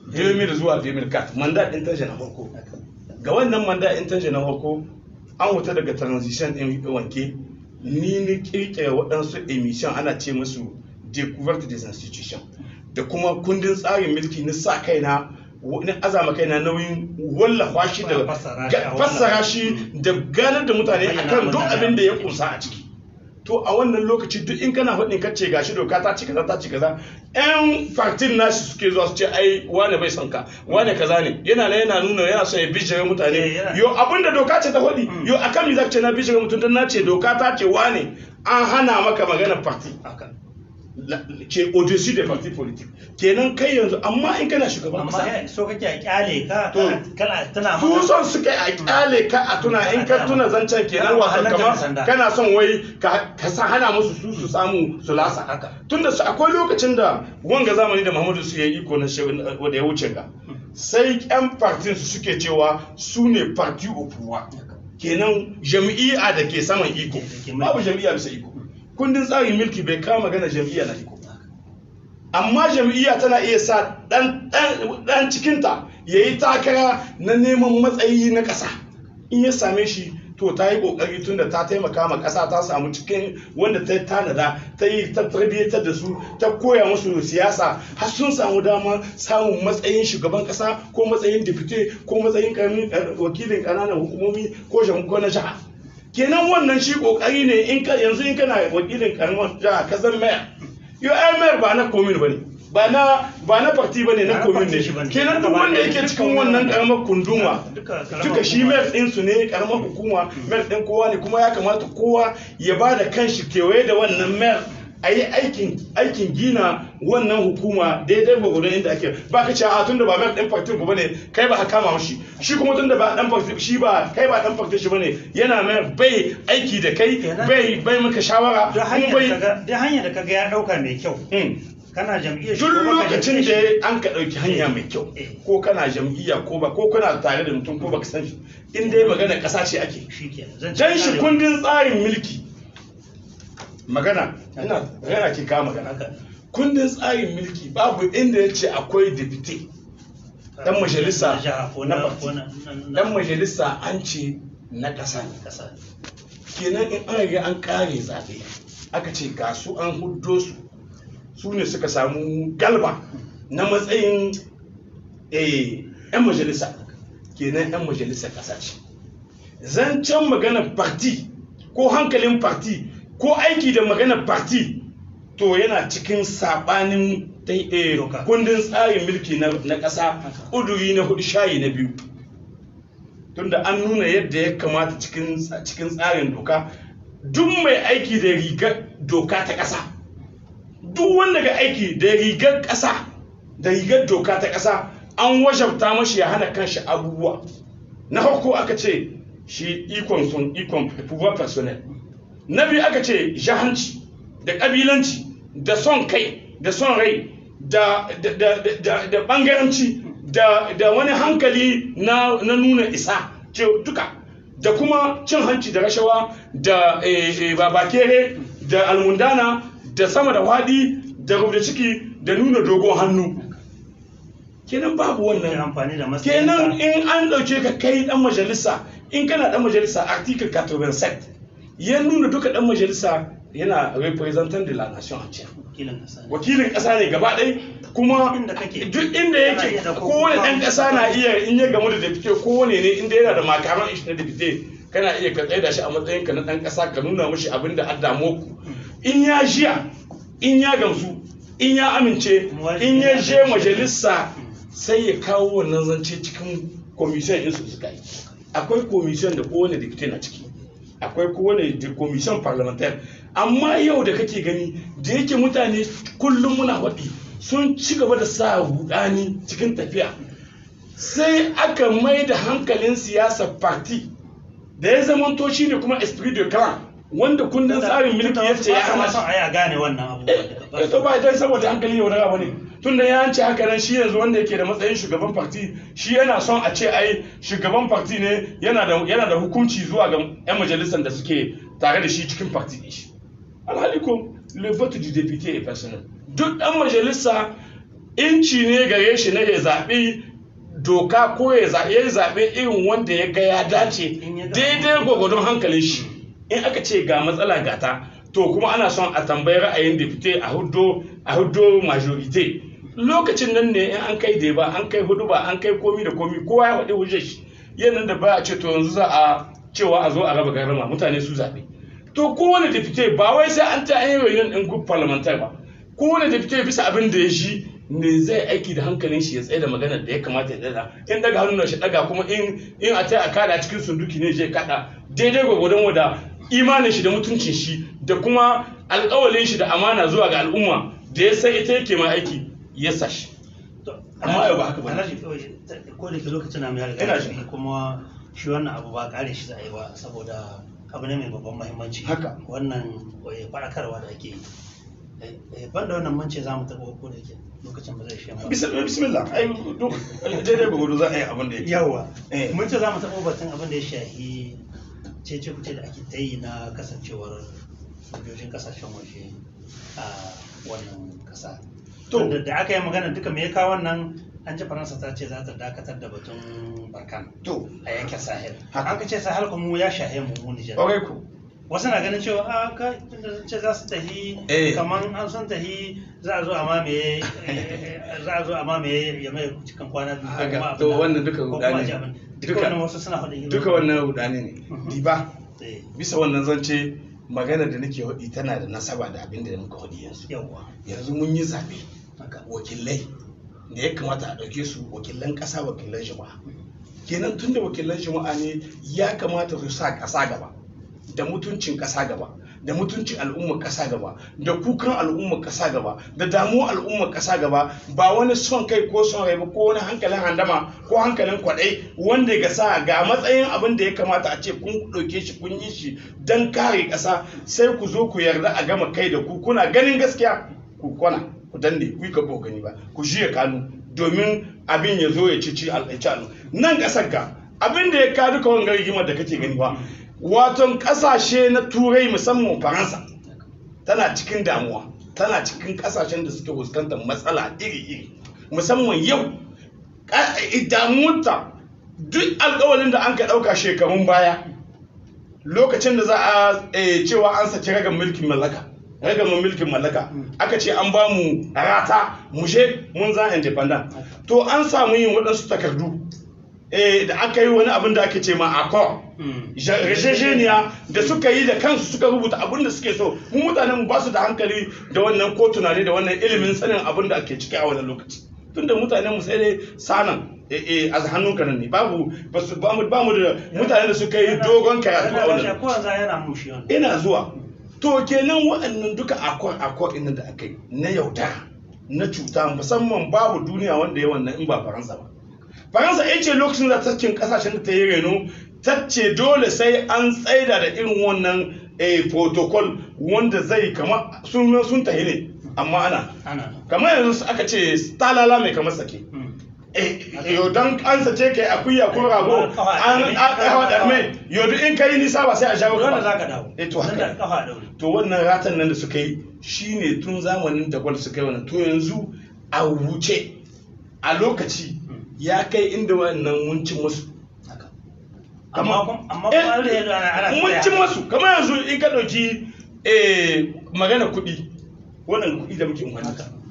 2000 zuwa 2004 mandat din tanje na farko ga wannan mandat din tanje na farko an wuta daga transition din wanke ni ni kirkira waɗansu emission ana ce musu découverte des institutions da kuma kundin tsarin mulki na sa kaina na azama kaina nauyin wallafa shi da Fassara shi a ga- fassara shi da ganar da mutane Bayyana akan duk mutane. abin da ya kusa a ciki to a wannan lokaci duk in kana faɗin kace gashi doka ta ci kaza ta ci kaza yan partin nashi suke zuwa su ce ai wane bai son ka wane kaza ne yana nan yana nuna yana son ya bijire Eh, mutane yana- yo abinda doka ce ta faɗi Mm. yo akan mi zaka ce na bijire mutum dan na ce doka ta ce wane an hana maka magana parti haka la- ce au-dessus des partis politiques kenan kai yanzu amma in kana shugaban amma kasa ya- so kake a kyale ka To. kana- kana tana su son suka a kyale ka a tuna in ka tuna zancen kenan Kana wato wahalar da kamar sanda. kana son wai ka ka sa hana musu su su samu su lasa Haka. tunda su akwai lokacin da wanga zamani da Muhammadu su yayi iko na shehu wanda ya wuce ga sai yan partin su suke cewa su ne parti au pouvoir kenan jam'iyya da ke saman iko Da ke mulki. babu jam'iyya bisa iko kundin tsarin mulki bai kama magana jam'iyya na iko amma jam'iyya tana iya sa dan dan dan cikinta ya yi takara na neman matsayi na ƙasa in ya same shi to ta yi ƙoƙari tun da ta taimaka ma ƙasa ta samu cikin wanda ta tanada ta yi ta tarbiyyatar da su ta koya musu siyasa har sun samu dama samun matsayin shugaban ƙasa ko matsayin dipite ko matsayin ƙaramin eh, wakilin ƙananan hukumomi ko jam- ko na jiha kenan wannan shi ƙoƙari ne in ka yanzu in kana wakilin ƙaramin jiha ka zan mayor yo ayar ba na komin bane ba na ba na parti bane na Ba na komin parti shi bane. ne kenan duk wanda yake cikin wannan karamar kunduma Duka karamar duka shi hukuma. mayor din su ne karamar hukuma mayor din kowa ne kuma ya kamata kowa ya ba da kanshi kewaye da wannan mayor a yi aikin aikin gina wannan hukuma daidai gwagwadon inda ake ba ka ce a tunda ba mayor din partin ku bane kai ba ka kama mashi shi kuma tunda ba dan partin shi ba kai ba dan partin shi bane yana mayor bai aiki da kai Kenan- bai bai maka shawara duk kuma hanyar bai da kaga- duk hanyar da kaga ya dauka mai kyau Mm. kana jam'iyyar shi duk ko baka lokacin jam'iyyar shi, da an ka ɗauki hanya mai kyau Eh. ko kana jam'iyya ko ba ko kana tare da mutum ko baka san shi in dai magana ƙasa ce ake shi ke zan dan shi kundin tsarin mulki magana ina magana ke kawo magana haka kundin tsarin mulki babu inda ya ce akwai dipite dan majalisa na jiha ko na na parti. ko na na- na- dan majalisa an ce na ƙasa ne kasa kenan in an riga an kare zaɓe aka ce ga su an huddo su su ne suka samu galba na matsayin eh, 'yan majalisa kenan 'yan majalisa ƙasa ce zancen maganar parti ko hankalin parti ko aiki da maganar parti to yana cikin saɓanin ta- eh, Doka. kundin tsarin mulki na na ƙasa ƙuduri na hudu shayi na biyu tunda an nuna yadda ya kamata cikin cikin tsarin doka duk mai aiki da rigar doka ta ƙasa duk wanda ga aiki da rigar ƙasa da rigar doka ta ƙasa an wajabta mashi ya hana kanshi abubuwa na farko aka ce shi ikon son ikon pouvoir personnel na biyu aka ce jahanci da ƙabilanci da son kai da son rai da da da da da bangaranci da da wani hankali na na nuna isa ce duka da kuma cin hanci da rashawa da eh, eh, babakere da almundana da sama da wadi da rubda ciki da nuna dogon hannu kenan babu Kai wannan amfani da matsayin kenan ka. in an ɗauke ka kai ɗan majalisa in kana ɗan majalisa article 87 ya nuna duka ɗan majalisa yana representant de la nation entière wakilin kasa ne. wakilin ƙasa ne gaba ɗaya kuma Inda kake. duk inda Kana yake iya ɗauko kowane kuma- ɗan ƙasa na iya in ya gamu da dafite kowane ne inda yana da makaran ishi na dafite kana iya ka tsaye da shi a matsayin ka na ɗan ƙasa ka nuna mashi abin da an damu ku in ya jiya in ya gamsu in ya amince Kuma wajibi in ya ne a je gamsu. majalisa sai ya kawo wannan zance cikin komisiyon ɗinsu suka yi akwai komisiyon da kowane dikte na ciki akwai kowane di- komisiyon parliamentaire amma yau da kake gani da yake mutane kullum muna faɗi sun ci gaba da sa rudani cikin tafiya sai aka mai da hankalin siyasar party da ya zamanto shi ne kuma esprit de clan wanda kundin tsarin mulki ya ce ya Ba hana sa son shi a yi a gane wannan eh to ba dan saboda hankali ne wani abu ne tun da ya ce haka nan shi yanzu wanda yake da matsayin shugaban parti shi yana son a ce ai shugaban parti ne yana da yana da hukunci zuwa ga yan majalisar da suke tare da shi cikin parti din shi alhali ko le vote du député est personnel duk dan majalisa inci ne gare shi na ya zaɓi doka ko ya za- ya yi zaɓe irin wanda ya ga ya dace In ya ga- daidai gwagwadon hankalin shi in aka ce ga matsala gata to kuma ana son a tambayi ra'ayin depute a hudo a hudo majorite lokacin nan ne in an kai da ba an kai hudu ba an kai komi da komi kowa ya faɗi hujjar shi yanan da ba a ce to yanzu za a cewa a zo a raba garama mutane su zaɓe to kowane depute ba wai sai an ta an yi reunion ɗin group parliamentar ba kowane depute bisa abin da ya shi ne zai aiki da hankalin shi ya tsaye da magana da ya kamata ya daga in daga hannun shi daga kuma in in a taya a kada cikin sunduki ne zai kada daidai gwagwadon wada imanin shi da mutuncin shi da kuma alƙawalin shi da amana zuwa ga al'umma da ya san ita yake ma aiki ya sa shi Amma yau ba haka ba. Alhaji kawai ko da ke lokacin na mai Ina riga jin. shi kuma shi wannan abu ba kare shi za a yi ba saboda abu ne mai babban muhimmanci Haka. wannan eh, faɗakarwa da ake yi Eh, eh, banda wannan mun ce za mu taɓa ko da ke lokacin ba zai shi ba Bis- bismillah ai duk daidai gwagwado za a yi abin da yake yawa Eh. mun ce za mu taɓa batun abin da ya shahi cece kuce da ake ta yi na kasancewar sojojin kasashen waje a wannan ƙasa To. Wanda da aka yi magana duka me ya kawo wannan an ji faransa ta ce za ta dakatar da batun barkan to a yankin sahel Haka. an ka ce sahel kuma ya shahe mu mu nijar ƙwarai ku wasu na ganin cewa a ka tunda sun ce za su tahi Eh. kamar an sun tahi za a zo a mamaye eh, za a zo a mamaye ya mai cikin kwana biyu ko Haka. kuma abin To nan, wannan duka ko kuma rudani a ji ne. abin. Duka. duka wannan wasu suna faɗin irin duka wannan rudani ne Mhm. diba Eh, bisa wannan zance magana da nake hudi tana da nasaba da abin da muka hudi yanzu yawwa yanzu mun yi zaɓe haka wakilai da ya kamata a ɗauke su wakilan ƙasa wakilan jama'a kenan tun da wakilan jama'a ne ya kamata su sa ƙasa gaba da mutuncin ƙasa gaba da mutuncin al'ummar ƙasa gaba da kukan al'ummar ƙasa gaba da damuwar al'ummar ƙasa gaba ba wani son kai ko son rai ba ko wani hankalin handama ko hankalin kwaɗai wanda ga sa ga matsayin abin da ya kamata a ce kun ɗauke shi kun yi shi don kare ƙasa sai ku zo ku yarda a gama kai da ku kuna ganin gaskiya ku kwana ku danne ku yi ka ba gani ba ku jiya kanu domin abin ya zo ya ci ci al'aici alu nan ƙasar ka abin da ya ka duka wanga rigimar da kake gani ba waton ƙasashe na turai musamman faransa tana cikin damuwa tana cikin ƙasashen da suke fuskantar matsala iri-iri musamman yau ka- damuwarta duk alƙawalin da an ka ɗauka shekarun baya lokacin da za a eh, cewa an saki ragar mulkin mallaka ragar mulkin mallaka aka ce an ba mu rata mu je mun za independent to an samu yin waɗansu takardu eh, da aka yi wani abin da ake ce ma accord Mm. rajajeniya da suka yi da kansu suka rubuta abin da suke so mu mutanen mu ba su da hankali da wannan ko tunani da wannan ilimin sanin abin da ake ciki a wannan lokaci tunda mutanen mu sai dai sanan eh, eh, a hannun ka nan ne babu ba su- ba mu ba mu da mutanen da suka yi dogon karatu a wannan ko yanzu yana mushi wannan ina zuwa to kenan waɗannan duka akwai akwai ɗin da aka yi na yaudara na cuta musamman babu duniya wanda ya wannan in ba faransa ba faransa ya ce lokacin da ta cikin kasashen da ta yi reno ta ce dole sai an tsaida da irin wannan eh, protocol wanda zai kama sun sun tahi ne amma ana ana kamar yanzu aka ce talala mai kamar sake Mm. eh yau dan an sace kai akuya ko rago an an hawa da mai yau duk in kai nisa ba sai a shawo dole ka za ba ka dawo eh to Nan da haka kafa daure to wannan ratan nan da suka yi shine tun zamanin da gwal suka yi wannan to yanzu a wuce a lokaci ya kai inda wannan mun cin musu haka amma kuma amma kuma Eh, an rage ana ana mun cin musu kamar yanzu in ka ɗauki eh, magana kuɗi wannan kuɗi da muke amfani da su.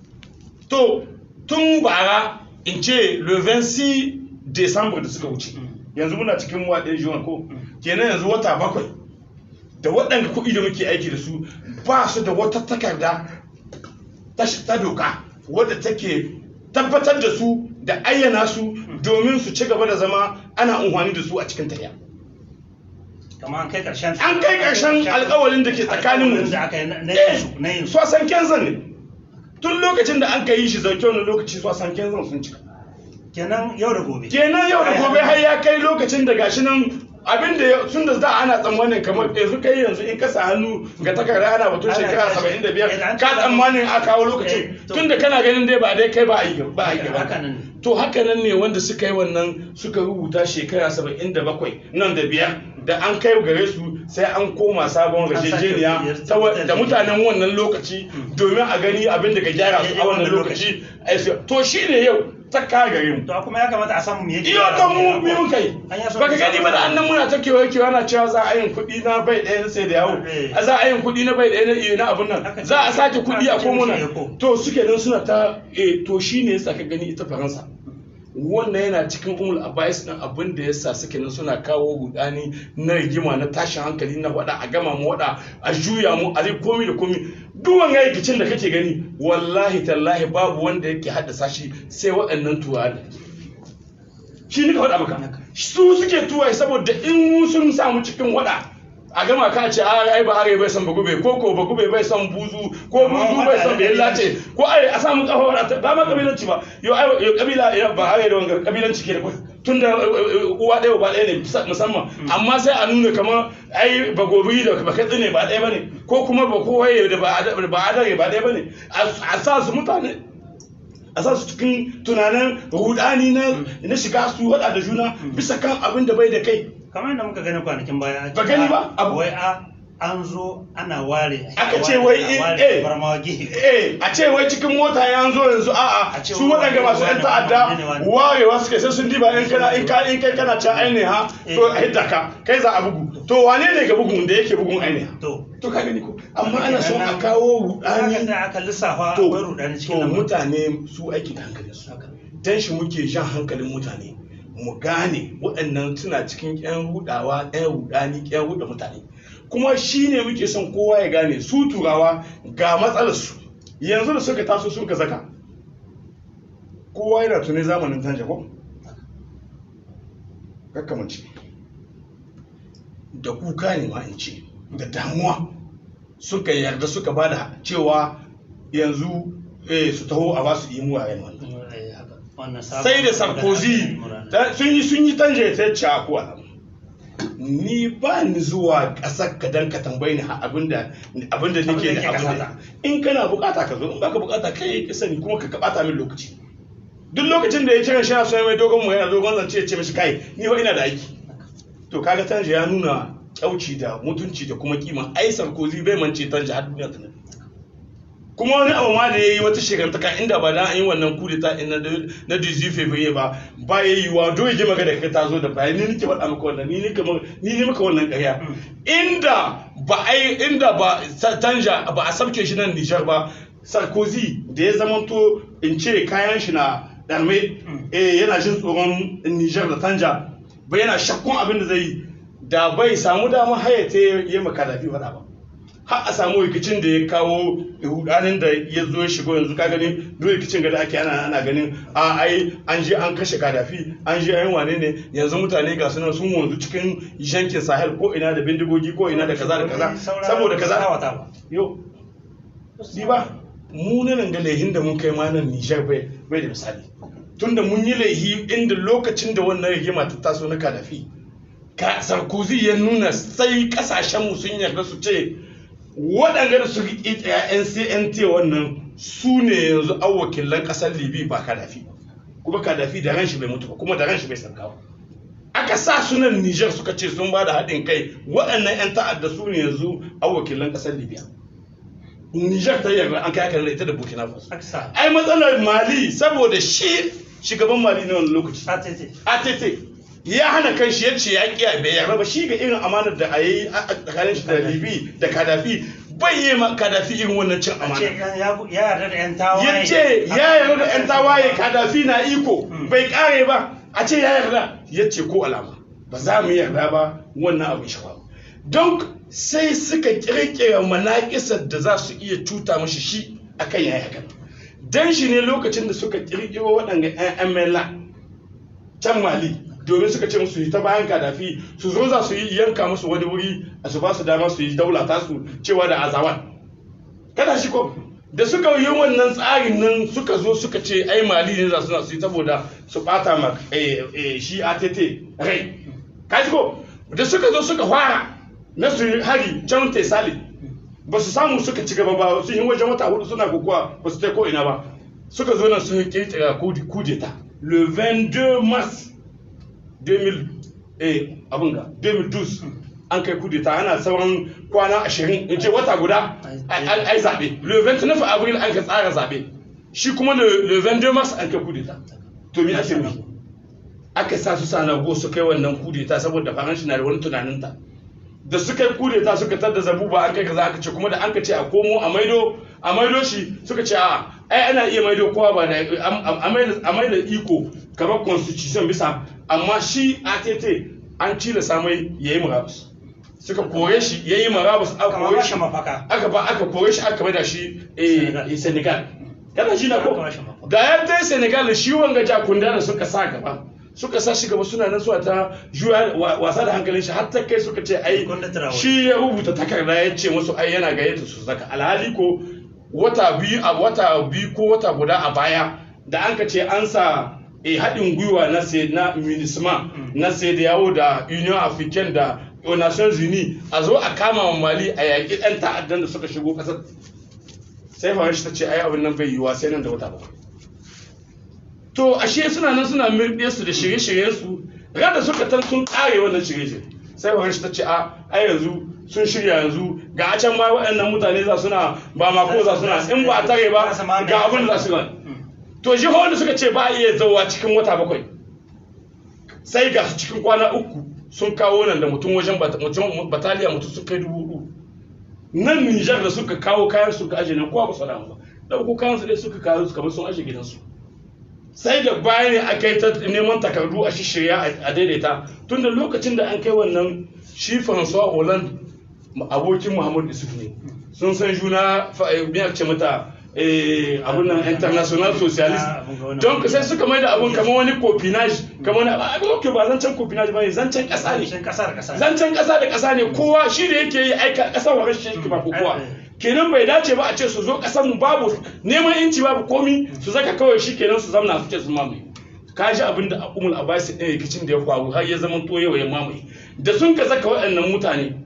to tun bara in ce le 26 December da suka wuce Mm. yanzu muna cikin waɗin juwan ko Mm. kenan yanzu wata bakwai da waɗanda kuɗi da muke aiki da su ba su da wata takarda ta sh- ta doka wadda take tabbatar da su da ayyana su domin su ci gaba da zama ana amfani da su a cikin tafiya kamar an kai karshen an kai ƙarshen alƙawalin da ke tsakanin mu Alƙawarin da aka yi na na yin su na yin su su san kenzan ne tun lokacin da an ka yi shi zauke wani lokaci su san kenzan sun cika kenan yau da gobe kenan yau da gobe har ya kai lokacin da gashi nan abin da sun da za ana tsammanin kamar yanzu kai yanzu in ka sa hannu ga takarda ana batun Ana shekara tashi. saba'in da biyar Eh, an ka ce- tsammanin a kawo Eh, lokacin to- tun da kana ganin dai ba dai kai ba a yi ba a yi haka gaba nan ne to haka nan ne wanda suka yi wannan suka rubuta shekara saba'in da bakwai nan da biyar da an kai gare su sai an koma sabon An sake rajejeniya yarda- ta wa- da mutanen wannan lokaci domin a gani abin da ka gyara su a wannan lokaci ai sai- to shine yau ta kagare mu to kuma ya kamata a samu me yake iyo gyara ta mu mu kenan ko? biyun kai An ya so baka mu gani samu ba da annan muna ta kewaye kewaye ana cewa za a yin kuɗi na bai ɗaya na sai da yawo Eh. a za a yin kuɗi na bai ɗaya na iyo na abun nan Aka ce- za a sake kuɗi a aka ce komuna mishi eko. to suke nan suna ta eh to shine yasa ka gani ita faransa wannan yana cikin umul abais din abin da yasa suke nan suna kawo rudani na rigima na tashin hankali na wada a gama mu wada a juya mu a zai komi da komi duk wani rikicin da kake gani wallahi tallahi babu wanda yake haddasa shi sai waɗannan turawa shi ne ka faɗa maka su suke tuwaye saboda in sun samu cikin wada a gama ka ce a ai ba are bai san bagube ko ko bagube bai san buzu ko buzu bai san bai lace ko ai a samu kafa wada ba ma kabilanci ba yo ai yo kabila ya ba are da wanga kabilanci ke da kwai tunda uwa ɗaya ba ɗaya ne musamman amma sai a nuna kamar ai bagobi da baka tsine ba ɗaya bane ko kuma ba kowaye da ba ba adare ba ɗaya bane a sa su mutane a sa su cikin tunanin rudani na na shiga su hada da juna bisa kan abin da bai da kai kamar yadda muka gani kwanakin baya Ba gani ba? Abu- wai a an zo ana ware Aka ce wai ana in- ware eh. barmawa gehe eh a ce wai cikin mota ya zo yanzu a'a A ce su wani waɗanda masu wani yan ta'adda wani wani. warewa suke sai sun diba in kana in ka in kai kana can ainiha to a hidda ka kai za a bugu to wane ne ga bugun da yake bugun ainiha to to ka gani ko amma ana son a kawo aka rudani da aka lissafa to akwai rudani to cikin lamarin. mutane su aiki da hankalin su dan shi muke jan hankalin mutane mu gane waɗannan suna cikin ƴan hudawa ƴan hudani ƴan huda mutane kuma shi ne muke son kowa ya gane su turawa ga matsalar su yanzu da suka taso sun ka zaka kowa yana tuni zamanin tanja ko kakkamanci da kuka ne ma in ce da damuwa suka yarda suka bada cewa yanzu eh, su taho a basu imu a wannan Eh, haka. Wannan sabon- sai da sarkozy ta- sun yi sun yi tanje ta ce a kuwa ni ba ni zuwa ƙasar ka dan ka tambayi ni ha- abinda abinda nake Abinda da ke abinda ƙasata. in kana bukata ka zo in baka bukata kai ka sani kuma ka kabata min lokaci duk lokacin da ya kira shi na so ya mai dogon mu yana dogon zance ya ce mishi kai ni fa ina da aiki to kaga tanje ya nuna kyauci da mutunci da kuma kima ai sarkozy bai mance tanje har duniya ta nade kuma wani abu ma da ya yi wata shekantaka inda ba dan an yi wannan kudeta na na dizi fevrier ba ba ya yi wa dole ji maka da kai ta zo da bayan ni nake faɗa maka wannan ni nake maka ni ne maka wannan ƙarya inda ba ai inda ba sa- tanja ba a sabke shi nan Nijar ba Sarkozy da ya zamanto in ce kayan shi na ɗarme eh yana jin tsoron Nijar da tanja ba yana shakkun abin da zai yi da bai samu damar hayata ya yi maka da faɗa ba har a samu rikicin da ya kawo hudanin da ya zo ya shigo yanzu ka gani duk rikicin da ake ana ana ganin a ai an je an kashe kadafi an je an wane ne yanzu mutane ga sunan sun wanzu cikin yankin sahel ko ina da bindigogi ko ina da kaza da kaza Saura- saboda kaza sawata ba. yo di ba mu nan ga laihin da mun kai ma nan Niger bai bai da misali tunda mun yi laihi inda lokacin da wannan rigima ta taso na kadafi ka Sarkozy ya nuna sai kasashen mu sun yarda su ce waɗanda da su riƙe tsaya CNT wannan su ne yanzu an wakilan ƙasar Libi ba Kadafi kuma Kadafi da ran shi bai mutu ba kuma da ran shi bai sarkawa aka sa sunan Niger suka ce sun ba da haɗin kai waɗannan 'yan ta'adda su ne yanzu an wakilan ƙasar Libya Niger ta yarda an kai haka da ita da Burkina Faso Aka sa. ai matsalar Mali saboda shi shugaban Mali na wani lokaci ATT. ATT ya hana kan shi yace ya kiya bai yarda ba shi ga irin amanar da a yi a tsakanin shi da Libi da Kadafi bai yi ma Kadafi irin wannan cin A ce amana ya ya yarda da 'yan tawaye. ya ce ya yarda da 'yan tawaye Kadafi na iko bai kare ba a ce ya yarda ya ce ko alama ba za mu yarda ba wannan abin shawa don sai suka kirkira manaƙisar da za su iya cuta mashi shi akan yayi hakan dan shi ne lokacin da suka kirkiro waɗanda 'yan MLA can Mali domin suka ce musu yi ta bayan kadafi su zo za su yi yanka musu wani wuri a su ba su dama su yi daula tasu cewa da azawan kada shi ko da suka yi wannan tsarin nan suka zo suka ce ai mali ne za su na su yi saboda su bata ma eh, eh, shi ATT rai kaji ko da suka zo suka fara na su yi hari can tesali ba su samu suka ci gaba ba sun yi wajen wata hudu suna kokowa ba su ta ko ina ba suka zo nan sun yi kirkira kudeta le 22 mars 2000 eh abin ga 2012 an kai kudeta ana sauran kwana ashirin in ce wata guda ai zaɓe le 29 avril an ka tsara zaɓe shi kuma le 22 mars an kai kudeta to me ake nufi aka sa su sana go su kai wannan kudeta saboda faranshi na da wani tunaninta da suka yi kudeta suka tada zabuba an kai kaza aka ce kuma da an ka ce a komo a maido a maido shi suka ce a ai ana iya maido kowa ba da a maida iko kamar constitution bisa amma shi ATT an tilasa mai yayi murabus suka kore shi yayi murabus aka kore shi aka ba aka kore shi aka maida shi eh Senegal kana shi na ko da ya tai Senegal shi wanga jakunda da suka sa gaba suka sa shi gaba suna nan zuwa ta juya wasa da hankalin shi har ta kai suka ce ai shi ya rubuta takarda ya ce musu ai yana gayyata su zaka alhali ko wata biyu a wata biyu ko wata guda a baya da an ka ce an sa e haɗin gwiwa na sai na minisma na sai da yawo da union african da nations unis a zo a kama wa mali a yaƙi ɗan ta'addan da suka shigo ƙasar sai faranshi ta ce ai abin nan bai yiwuwa sai nan da wata bakwai to ashe suna nan suna mirɗe su da shirye-shiryen su da suka tan sun ƙare wannan shirye-shirye sai faranshi ta ce a ai yanzu sun shirya yanzu ga a can ma waɗannan mutane za suna ba ma ko za suna in ba a tare ba ga abin da za su gani to jihohin da suka ce ba a iya zauwa cikin wata bakwai sai ga su cikin kwana uku sun kawo nan da mutum wajen bataliya mutum sun kai dubu hudu nan nijar da suka kawo kayan su ka ajiye nan kowa ba su damu ba ɗauko kayan su dai suka kawo su kamar sun ajiye gidansu sai da baya ne aka yi ta neman takardu a shishirya a daidaita tun da lokacin da an kai wannan shi François Hollande abokin Muhammadu Isuf ne sun san juna biyar ce mata abun nan international socialist don sai suka mai da abun kamar wani copinage kamar wani abin ok ba zancen copinage ba ne zancen kasa ne zancen kasa da kasa ne kowa shi da yake yi aika kasar wa rashin shi ba kowa kenan bai dace ba a ce su zo kasar mu babu neman inci babu komi su zaka kawai shi kenan su zamna su ce su mamaye ka ji abin da umul abasi ɗin rikicin da ya faru har ya zama to yau ya mamaye da sun ka zaka waɗannan mutane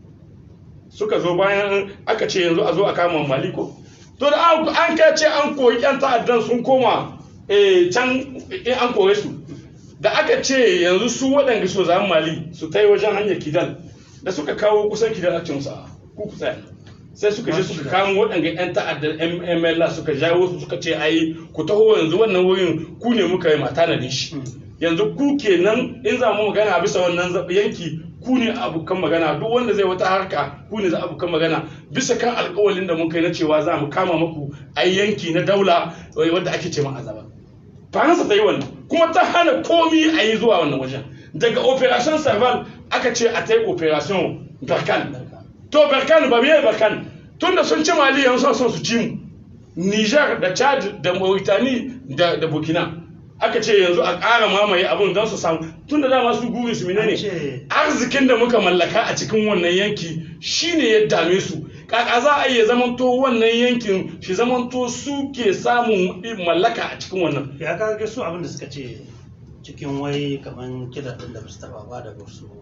suka zo bayan aka ce yanzu a zo a kama maliko to da an kai ce an koyi yan ta'addan sun koma can in an kore su da aka ce yanzu su waɗanda so za mali su ta yi wajen hanyar kidal da suka kawo kusan kidal a cin sa ku ku tsaya sai suka je suka kamo waɗanda 'yan ta'addar mml suka jawo su suka ce ai ku taho yanzu wannan wurin ku ne muka yi mata na shi yanzu ku kenan in za mu magana bisa wannan yanki ku ne abokan magana duk wanda zai wata harka ku ne za abokan magana bisa kan alkawalin da mun kai na cewa za mu kama muku a yanki na daula wanda ake ce ma azaba faransa ta yi wannan kuma ta hana komi a yi zuwa wannan wajen daga operation serval aka ce a ta yi operation barkan to barkan ba me barkan tunda sun ci mali yanzu son su ci mu niger da chad da mauritani da da burkina aka ce yanzu a ƙara mamaye abin don su samu tun da dama su guri su ne arzikin da muka mallaka a cikin wannan yanki shine ya dame su kaka za a iya zamanto wannan yankin shi zamanto su ke samun mallaka a cikin wannan ya kaga su abin da suka ce cikin wai kaman kidan din da ba su taba ba da ba su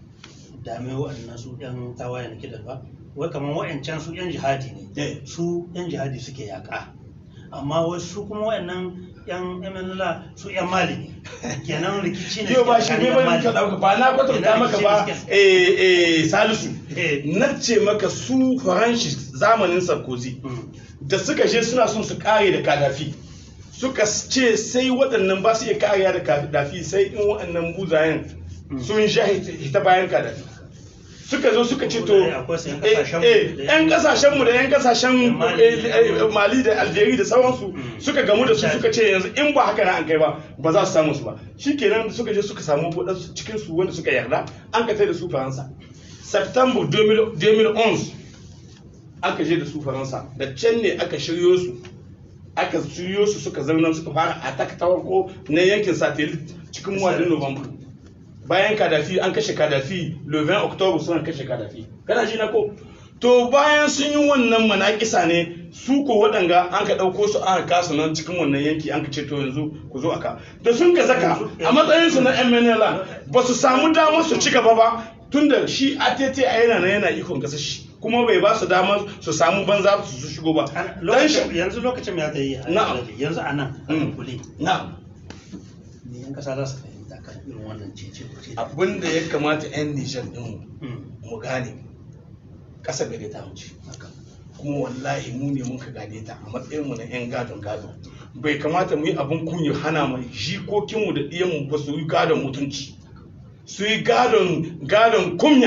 dame waɗannan su yan tawaye na kidan ba wai kaman wa'ancan su yan jihadi ne su yan jihadi suke yaƙa amma wasu kuma waɗannan yan MNLA su yan mali ne kenan rikici ne yau ba shi ne ba ka dauka ba na kwatanta maka ba eh eh salisu na ce maka su faranshi zamanin sarkozy da suka je suna son su kare da kadafi suka ce sai waɗannan ba su iya kariya da kadafi sai in waɗannan buzayen sun sha hita bayan kadafi suka zo suka ce to yan kasashen mu da yan kasashen mali da algeria da sauransu suka gamu da su suka ce yanzu in ba haka na an kai ba ba za su samu su ba shikenan suka je suka samu wadansu cikin su wanda suka yarda an ka da su faransa september 2011 aka je da su faransa da can ne aka shiryo su aka shiryo su suka zauna suka fara attack ta farko na yankin satellite cikin wadin november bayan kadafi an kashe kadafi le 20 october suna kashe kadafi kana ji na ko to bayan sun yi wannan manakisa ne su ko waɗanga an ka ɗauko su aka kasu nan cikin wannan yanki an ka ce to yanzu ku zo aka da sun ka zaka a matsayin su na MNLA ba su samu damar su ci gaba ba tunda shi ATT a yana nan yana ikon kasa shi kuma bai ba su damar su samu banza su shigo ba yanzu lokacin ya ta yi yanzu a nan a kuli na ne yan kasa za su fahimta kan irin wannan cece kuce abin da ya kamata 'yan nijar ɗin Mm, mu gane ƙasa gare ta wuce haka. kuma wallahi mu ne muka gane ta a matsayin mu na 'yan gadon gado bai kamata mu yi abin kunya hana mai jikokinmu da ɗiyanmu ba su yi gadon mutunci su yi gadon gadon kunya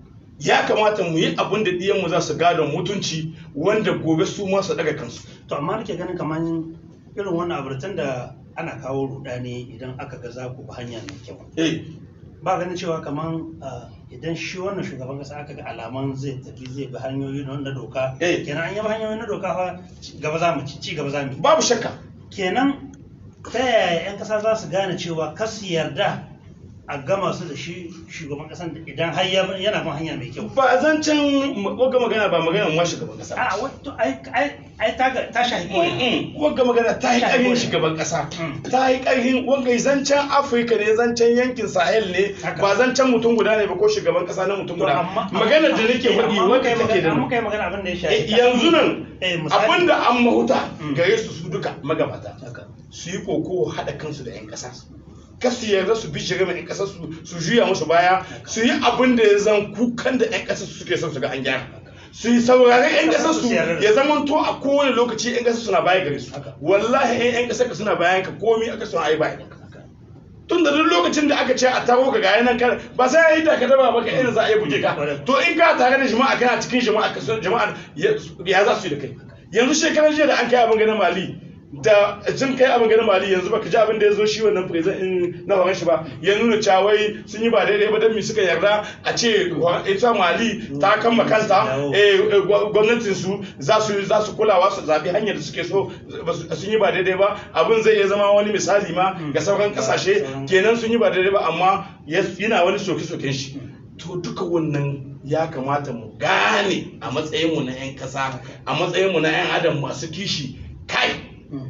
ya kamata mu yi abin da ɗiyanmu za su gadon mutunci wanda gobe su ma su daga kansu to amma nake ganin kamar irin wannan aburtan da ana kawo rudani idan aka ga za ku bi hanya mai kyau eh ba ganin cewa kamar idan shi wannan shugaban kasa aka ga alaman zai tafi zai bi hanyoyi na na doka Eh. kenan an yi bi hanyoyi na doka fa ci gaba za mu ci ci gaba za mu yi babu shakka kenan ta yaya 'yan kasa za su gane cewa kas su yarda a gama su da shi shugaban kasan da idan har ya- yana bin hanya mai kyau ba zancen wagga magana ba magana ma shugaban kasa a wato ai ai ai ta ga- ta shahi ko ina. Mm-mm. wagga magana ta yi ƙarfin shugaban ƙasa ta yi ƙarfin wanga zancen afirka ne zancen yankin sahel ne Haka. ba zancen mutum guda ne ba ko shugaban ƙasa na mutum To, guda amma- maganar da nake eh, faɗi amma muka wanda yi take magana- da amma muka yi magana abin da ya shahi Eh, yanzu nan eh misali abinda an mahuta Mm. gare su su duka magabata haka su yi koko haɗa kansu da 'yan ƙasa kar su yarda su bi shiga mai 'yan ƙasa su su juya musu baya su yi abin da ya zan kukan da 'yan ƙasa su suke son su ga an gyara su yi saurari 'yan ƙasa su ya zama to a kowane lokaci 'yan ƙasa suna baya gare su Haka. wallahi 'yan ƙasa ka suna bayan ka komi aka son a yi bayan ka tun da duk lokacin da aka ce a taro ka gaya nan kan ba sai ya yi da ka daba ba ka irin za a yi buge ka to in ka tare da jama'a kana cikin jama'a ka san jama'a ya ya za su yi da kai yanzu shekarar jiya da an kai abin ganin mali da jin kai abin ganin mali yanzu baka ji abin da ya zo shi wannan president in na horon shi ba ya nuna cewa wai sun yi ba daidai ba dan me suka yarda a ce wa- ita mali ta kama kanta eh, eh, gwa- gwamnatin su za su za su kulawa su zabi hanyar da suke so ba su- sun yi ba daidai ba abin zai iya zama wani misali ma ga sauran kasashe kenan sun yi ba daidai ba amma ya- yana wani soke-soken shi to duka wannan ya kamata mu gane a matsayinmu na 'yan kasa a matsayinmu na 'yan adam masu kishi kai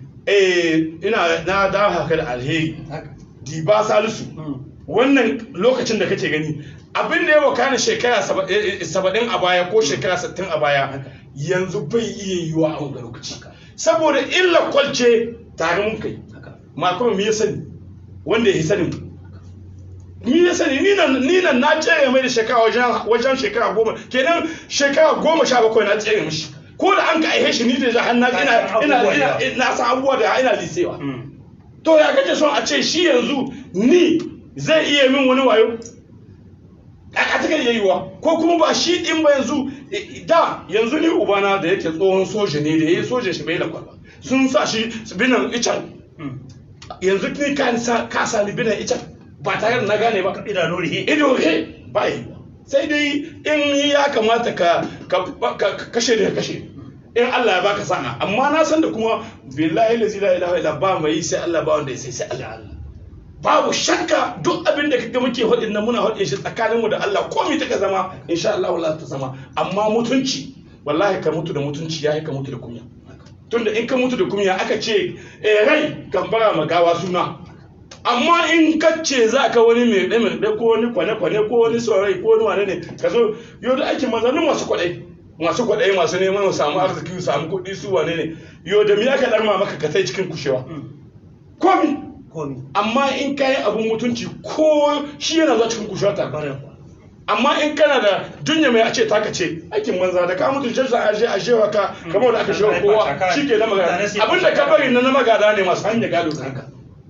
eh ina na dawo haka da alheri haka diba salisu wannan lokacin da kake gani abin da ya wakana shekara saba- eh, eh, saba'in a baya ko shekara sittin a baya yanzu bai iya yiwa a wanga lokaci saboda illa kwalce tare mun kai haka makon me ya sani wanda ya sani ni ya sani ni nan ni nan na tsere mai da shekara wajen wajen shekara goma kenan shekara goma sha bakwai na tsere mishi ko da an ka aihe shi ni da jahan na ina ina ina ina san abubuwa da ina lisewa to ya kace son a ce shi yanzu ni zai iya min wani wayo a ta yayi wa ko kuma ba shi din ba yanzu eh, da yanzu ni ubana da yake tsohon soja ne da yayi soja shi bai da kwalba sun sa shi binan ican yanzu ni ka sa ka sa ni binan ican ba tare da na gane ba idanu rihe ido he ba yi ba sai dai in ya kamata ka ka ka- ka kashe da kashe in Allah ya baka sa'a amma na san da kuma billahi la ilaha illa ba mai sai Allah ba wanda ya sai sai Allah babu shakka duk abin da kaga muke hudin nan muna hudin shi tsakanin mu da Allah komai ta ka zama insha Allah Allah ta zama amma mutunci wallahi ka mutu da mutunci yayi ka mutu da kunya tunda in ka mutu da kunya aka ce eh rai kan bara magawa suna amma in ka ce za ka wani mai ɗaya mai ɗaya ko wani kwane-kwane ko wani saurayi ko wani wane ne ka zo yau da aikin mazanin masu kwaɗai masu kwaɗai masu neman su samu arziki su samu kuɗi su wane ne yau da miya ka ɗarma maka ka tai cikin kushewa komi komi amma in ka yi abin mutunci ko shi yana zuwa cikin kushewa ta bare kuwa amma in kana da dunya mai a ce taka ce aikin manza da ka mutu shi a je a shewa ka kamar da aka shewa kowa shi ke na magana abin da ka bari na na magada ne masu hanyar gado ka haka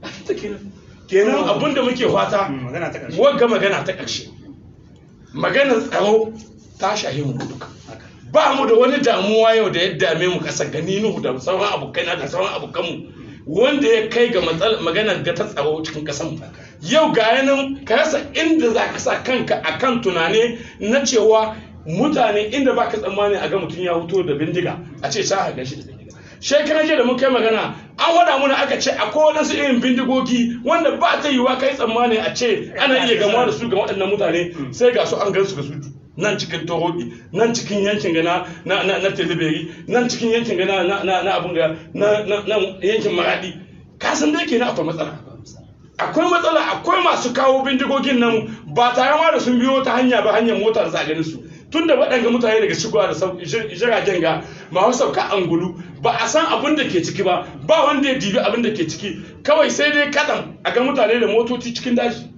kenan abin da muke fata Mm, magana ta ƙarshe wagga magana ta ƙarshe maganar tsaro ta shahi mu duka haka ba mu da wani damuwa yau da ya dame mu kasar gani nuhu da sauran abokaina da sauran abokanmu wanda ya kai ga matsal- maganar ga ta tsaro cikin kasar mu yau ga yanan ka rasa inda za ka sa kanka akan tunane na cewa mutane inda ba ka tsammani a ga mutum ya fito da bindiga a ce sa ga shi da bindiga shekaran jiya da mun kai magana an wada muna aka ce akwai wadansu irin bindigogi wanda ba ta yiwa kai tsammani a ce ana iya gamuwa da su ga waɗannan mutane sai ga su an gansu da su nan cikin toroki nan cikin yankin gana na na na teleberi nan cikin yankin gana na na na abun ga na na na yankin maradi ka san dai kenan akwai matsala akwai matsala akwai masu kawo bindigogin nan ba tare ma da sun biyo ta hanya ba hanyar mota da za a ganin su tunda waɗanga mutane daga shigowa da sau- jir- jiragen ga masu sauka angulu ba a san abin da ke ciki ba ba wanda ya dibi abin da ke ciki kawai sai dai kaɗan a ga mutane da motoci cikin daji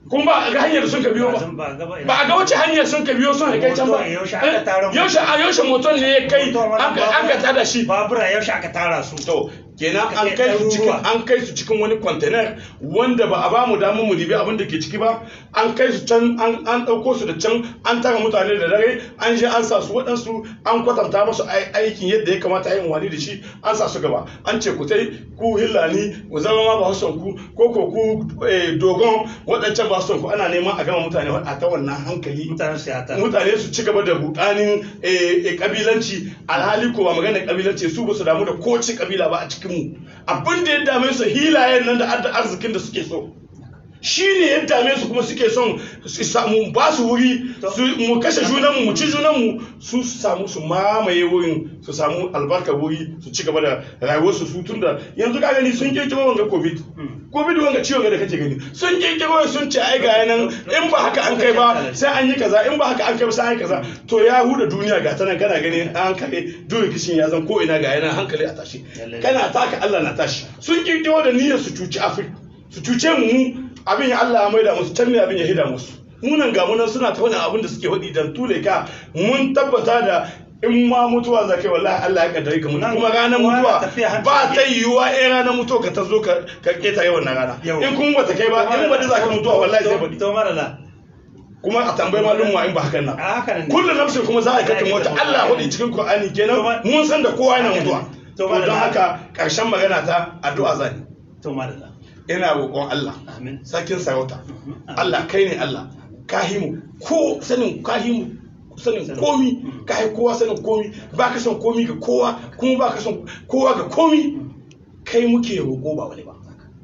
kun ba a ga hanyar da sun ka biyo ba ba a gaba ba a ga wace hanyar sun ka biyo sun kai can ba Moto yaushe aka tara mu? yaushe a yaushe moton ne ya kai Moto mana an ka an ka tada shi babura yaushe aka tara su to kenan Aka an kai kai su cikin ɗaruruwa. an kai su cikin wani container wanda ba a ba mu damar mu dibi abin da ke ciki ba an kai su can an an ɗauko su da can an tara mutane da dare an je an sa su waɗansu an kwatanta musu ai- aikin yadda ya kamata a yi wani da shi an sa su gaba an ce ku tai ku hillani ku zama ma ba son ku ko ko ku eh, dogon waɗancan ba son ku ana neman a gama mutane a ta wannan hankali mutanen siyasa mutane su ci gaba da budanin kabilanci alhali ko ba magana kabilanci su ba su damu da kowace kabila ba a cikin mu abin da ya dame su hilayen nan da adda arzikin da suke so shi ne ya dame su kuma suke son su samu ba su wuri su mu kashe junanmu mu ci junanmu su su samu su mamaye wurin su samu albarkar wuri su ci gaba da rayuwarsu su tun da yanzu ka gani sun kirkiro wanga covid covid wanga ciwon ga da kake gani sun kirkiro sun ce ai ga nan in ba haka an kai ba sai an yi kaza in ba haka an kai ba sai an yi kaza to ya huda duniya ga ta nan kana gani an kare duk kishin ya zan ko ina ga yana hankali a tashi kana taka Allah na tashi sun kirkiro da niyyar su cuci Afirka su cuce mu mu abin ya Allah ya maida musu can ne abin ya hida musu munan ga munan suna ta wani abin da suke faɗi dan tule ka mun tabbata da in ma mutuwa za kai wallahi Allah ya kaddare ka mutu Nan kuma ranar kowa mutuwa na tafiya hanci ba ne. ta yiwuwa eh ranar mutuwa ka ta zo ka ka keta yawan na rana Yau. in kuma bata kai ba in ba za ka mutuwa wallahi sai baɗi to marala kuma a tambayi malum ma in ba hakan nan a haka nan ne. kullum nafsin kuma za a kake mota Allah ya faɗi cikin Qur'ani kenan mun san da kowa yana mutuwa to To ma da- don haka ƙarshen magana ta addu'a zani to marala ina roƙon Allah amin sarkin sarauta Amin. Allah kai ne Allah kahimu ko sanin kahimu sanin Sanin. komi kai kowa sanin komi ba ka son komi ga kowa kuma ba ka son kowa ga komi kai muke roƙo ba wani ba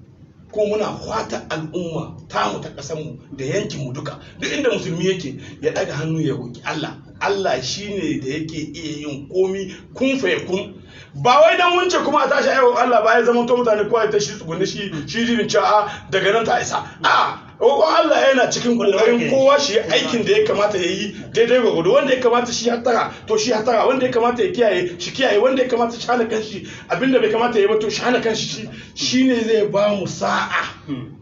ko muna fata al'umma tamu ta ƙasarmu da yankinmu duka duk inda musulmi yake ya ɗaga hannu ya roƙi Allah Allah shine da yake iya yin komi kun fa kun ba wai dan wunce kuma a tashi ayyukan Allah ba ya zama to mutane kowa ya tashi tsugunni shi shi jibin cewa daga nan ta isa a roƙon Allah yana cikin kokarin kowa shi aikin da ya kamata ya yi daidai gwagwado wanda ya kamata shi hattara to shi hattara wanda ya kamata ya kiyaye shi kiyaye wanda ya kamata shi hana kanshi abinda bai kamata ya yi ba to shi hana kanshi shi shine zai ba mu sa'a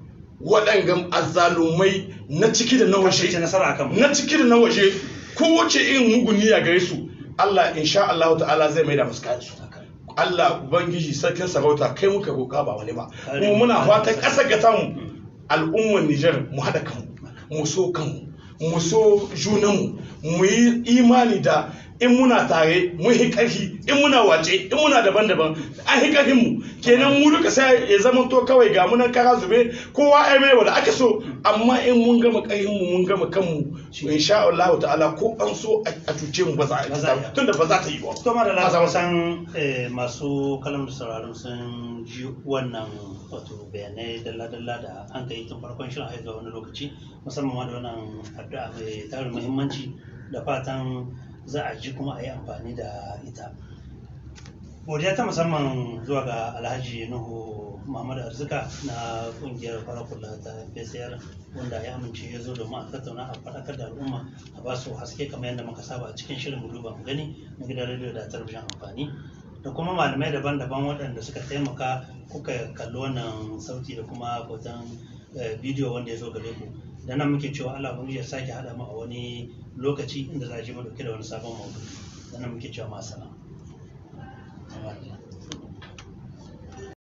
waɗangan azzalumai na ciki da na kashe waje nasara akan mu na ciki da na waje kowace irin mugun niyya gare su Allah insha Allah ta'ala zai maida musu kayan su Allah ubangiji sarkin sarauta kai muka roƙa ba wani ba kuma muna fatan ƙasar ga tamu al'ummar Nijar mu haɗa kanmu mu so kanmu mu so junanmu mu yi imani da in muna tare mun yi ƙarfi in muna wace in muna daban-daban an yi ƙarfin mu kenan mu duka sai ya zama to kawai ga munan kara zube kowa ai mai wanda aka so amma in mun gama ƙarfin mu mun gama kanmu insha Allah ta'ala ko an so a cuce mu ba za a Ba za a yi yi. tunda ba za ta yi ba to marala Ba za mu- kusan eh, masu kalam da sauraron sun ji wannan wato bayanai dalla-dalla da an kai tun farkon shirin haihuwa wani lokaci musamman ma da wannan addu'a mai tarin muhimmanci da fatan za a ji kuma a yi amfani da ita godiya ta musamman zuwa ga alhaji nuhu muhammadu arzika na kungiyar farakula ta pcr wanda ya amince ya zo domin a tattauna a faɗakar da al'umma a ba su haske kamar yadda muka saba a cikin shirin mu duba mu gani na gidan rediyo da talabijin amfani da kuma malamai daban-daban waɗanda suka taimaka kuka kalli wannan sauti da kuma hoton eh, bidiyo wanda ya zo gare ku da nan muke cewa Allah ubangiji ya sake haɗa mu a wani lokaci inda za a ji mu dauke da wani sabon maudu'i da nan muke cewa masana.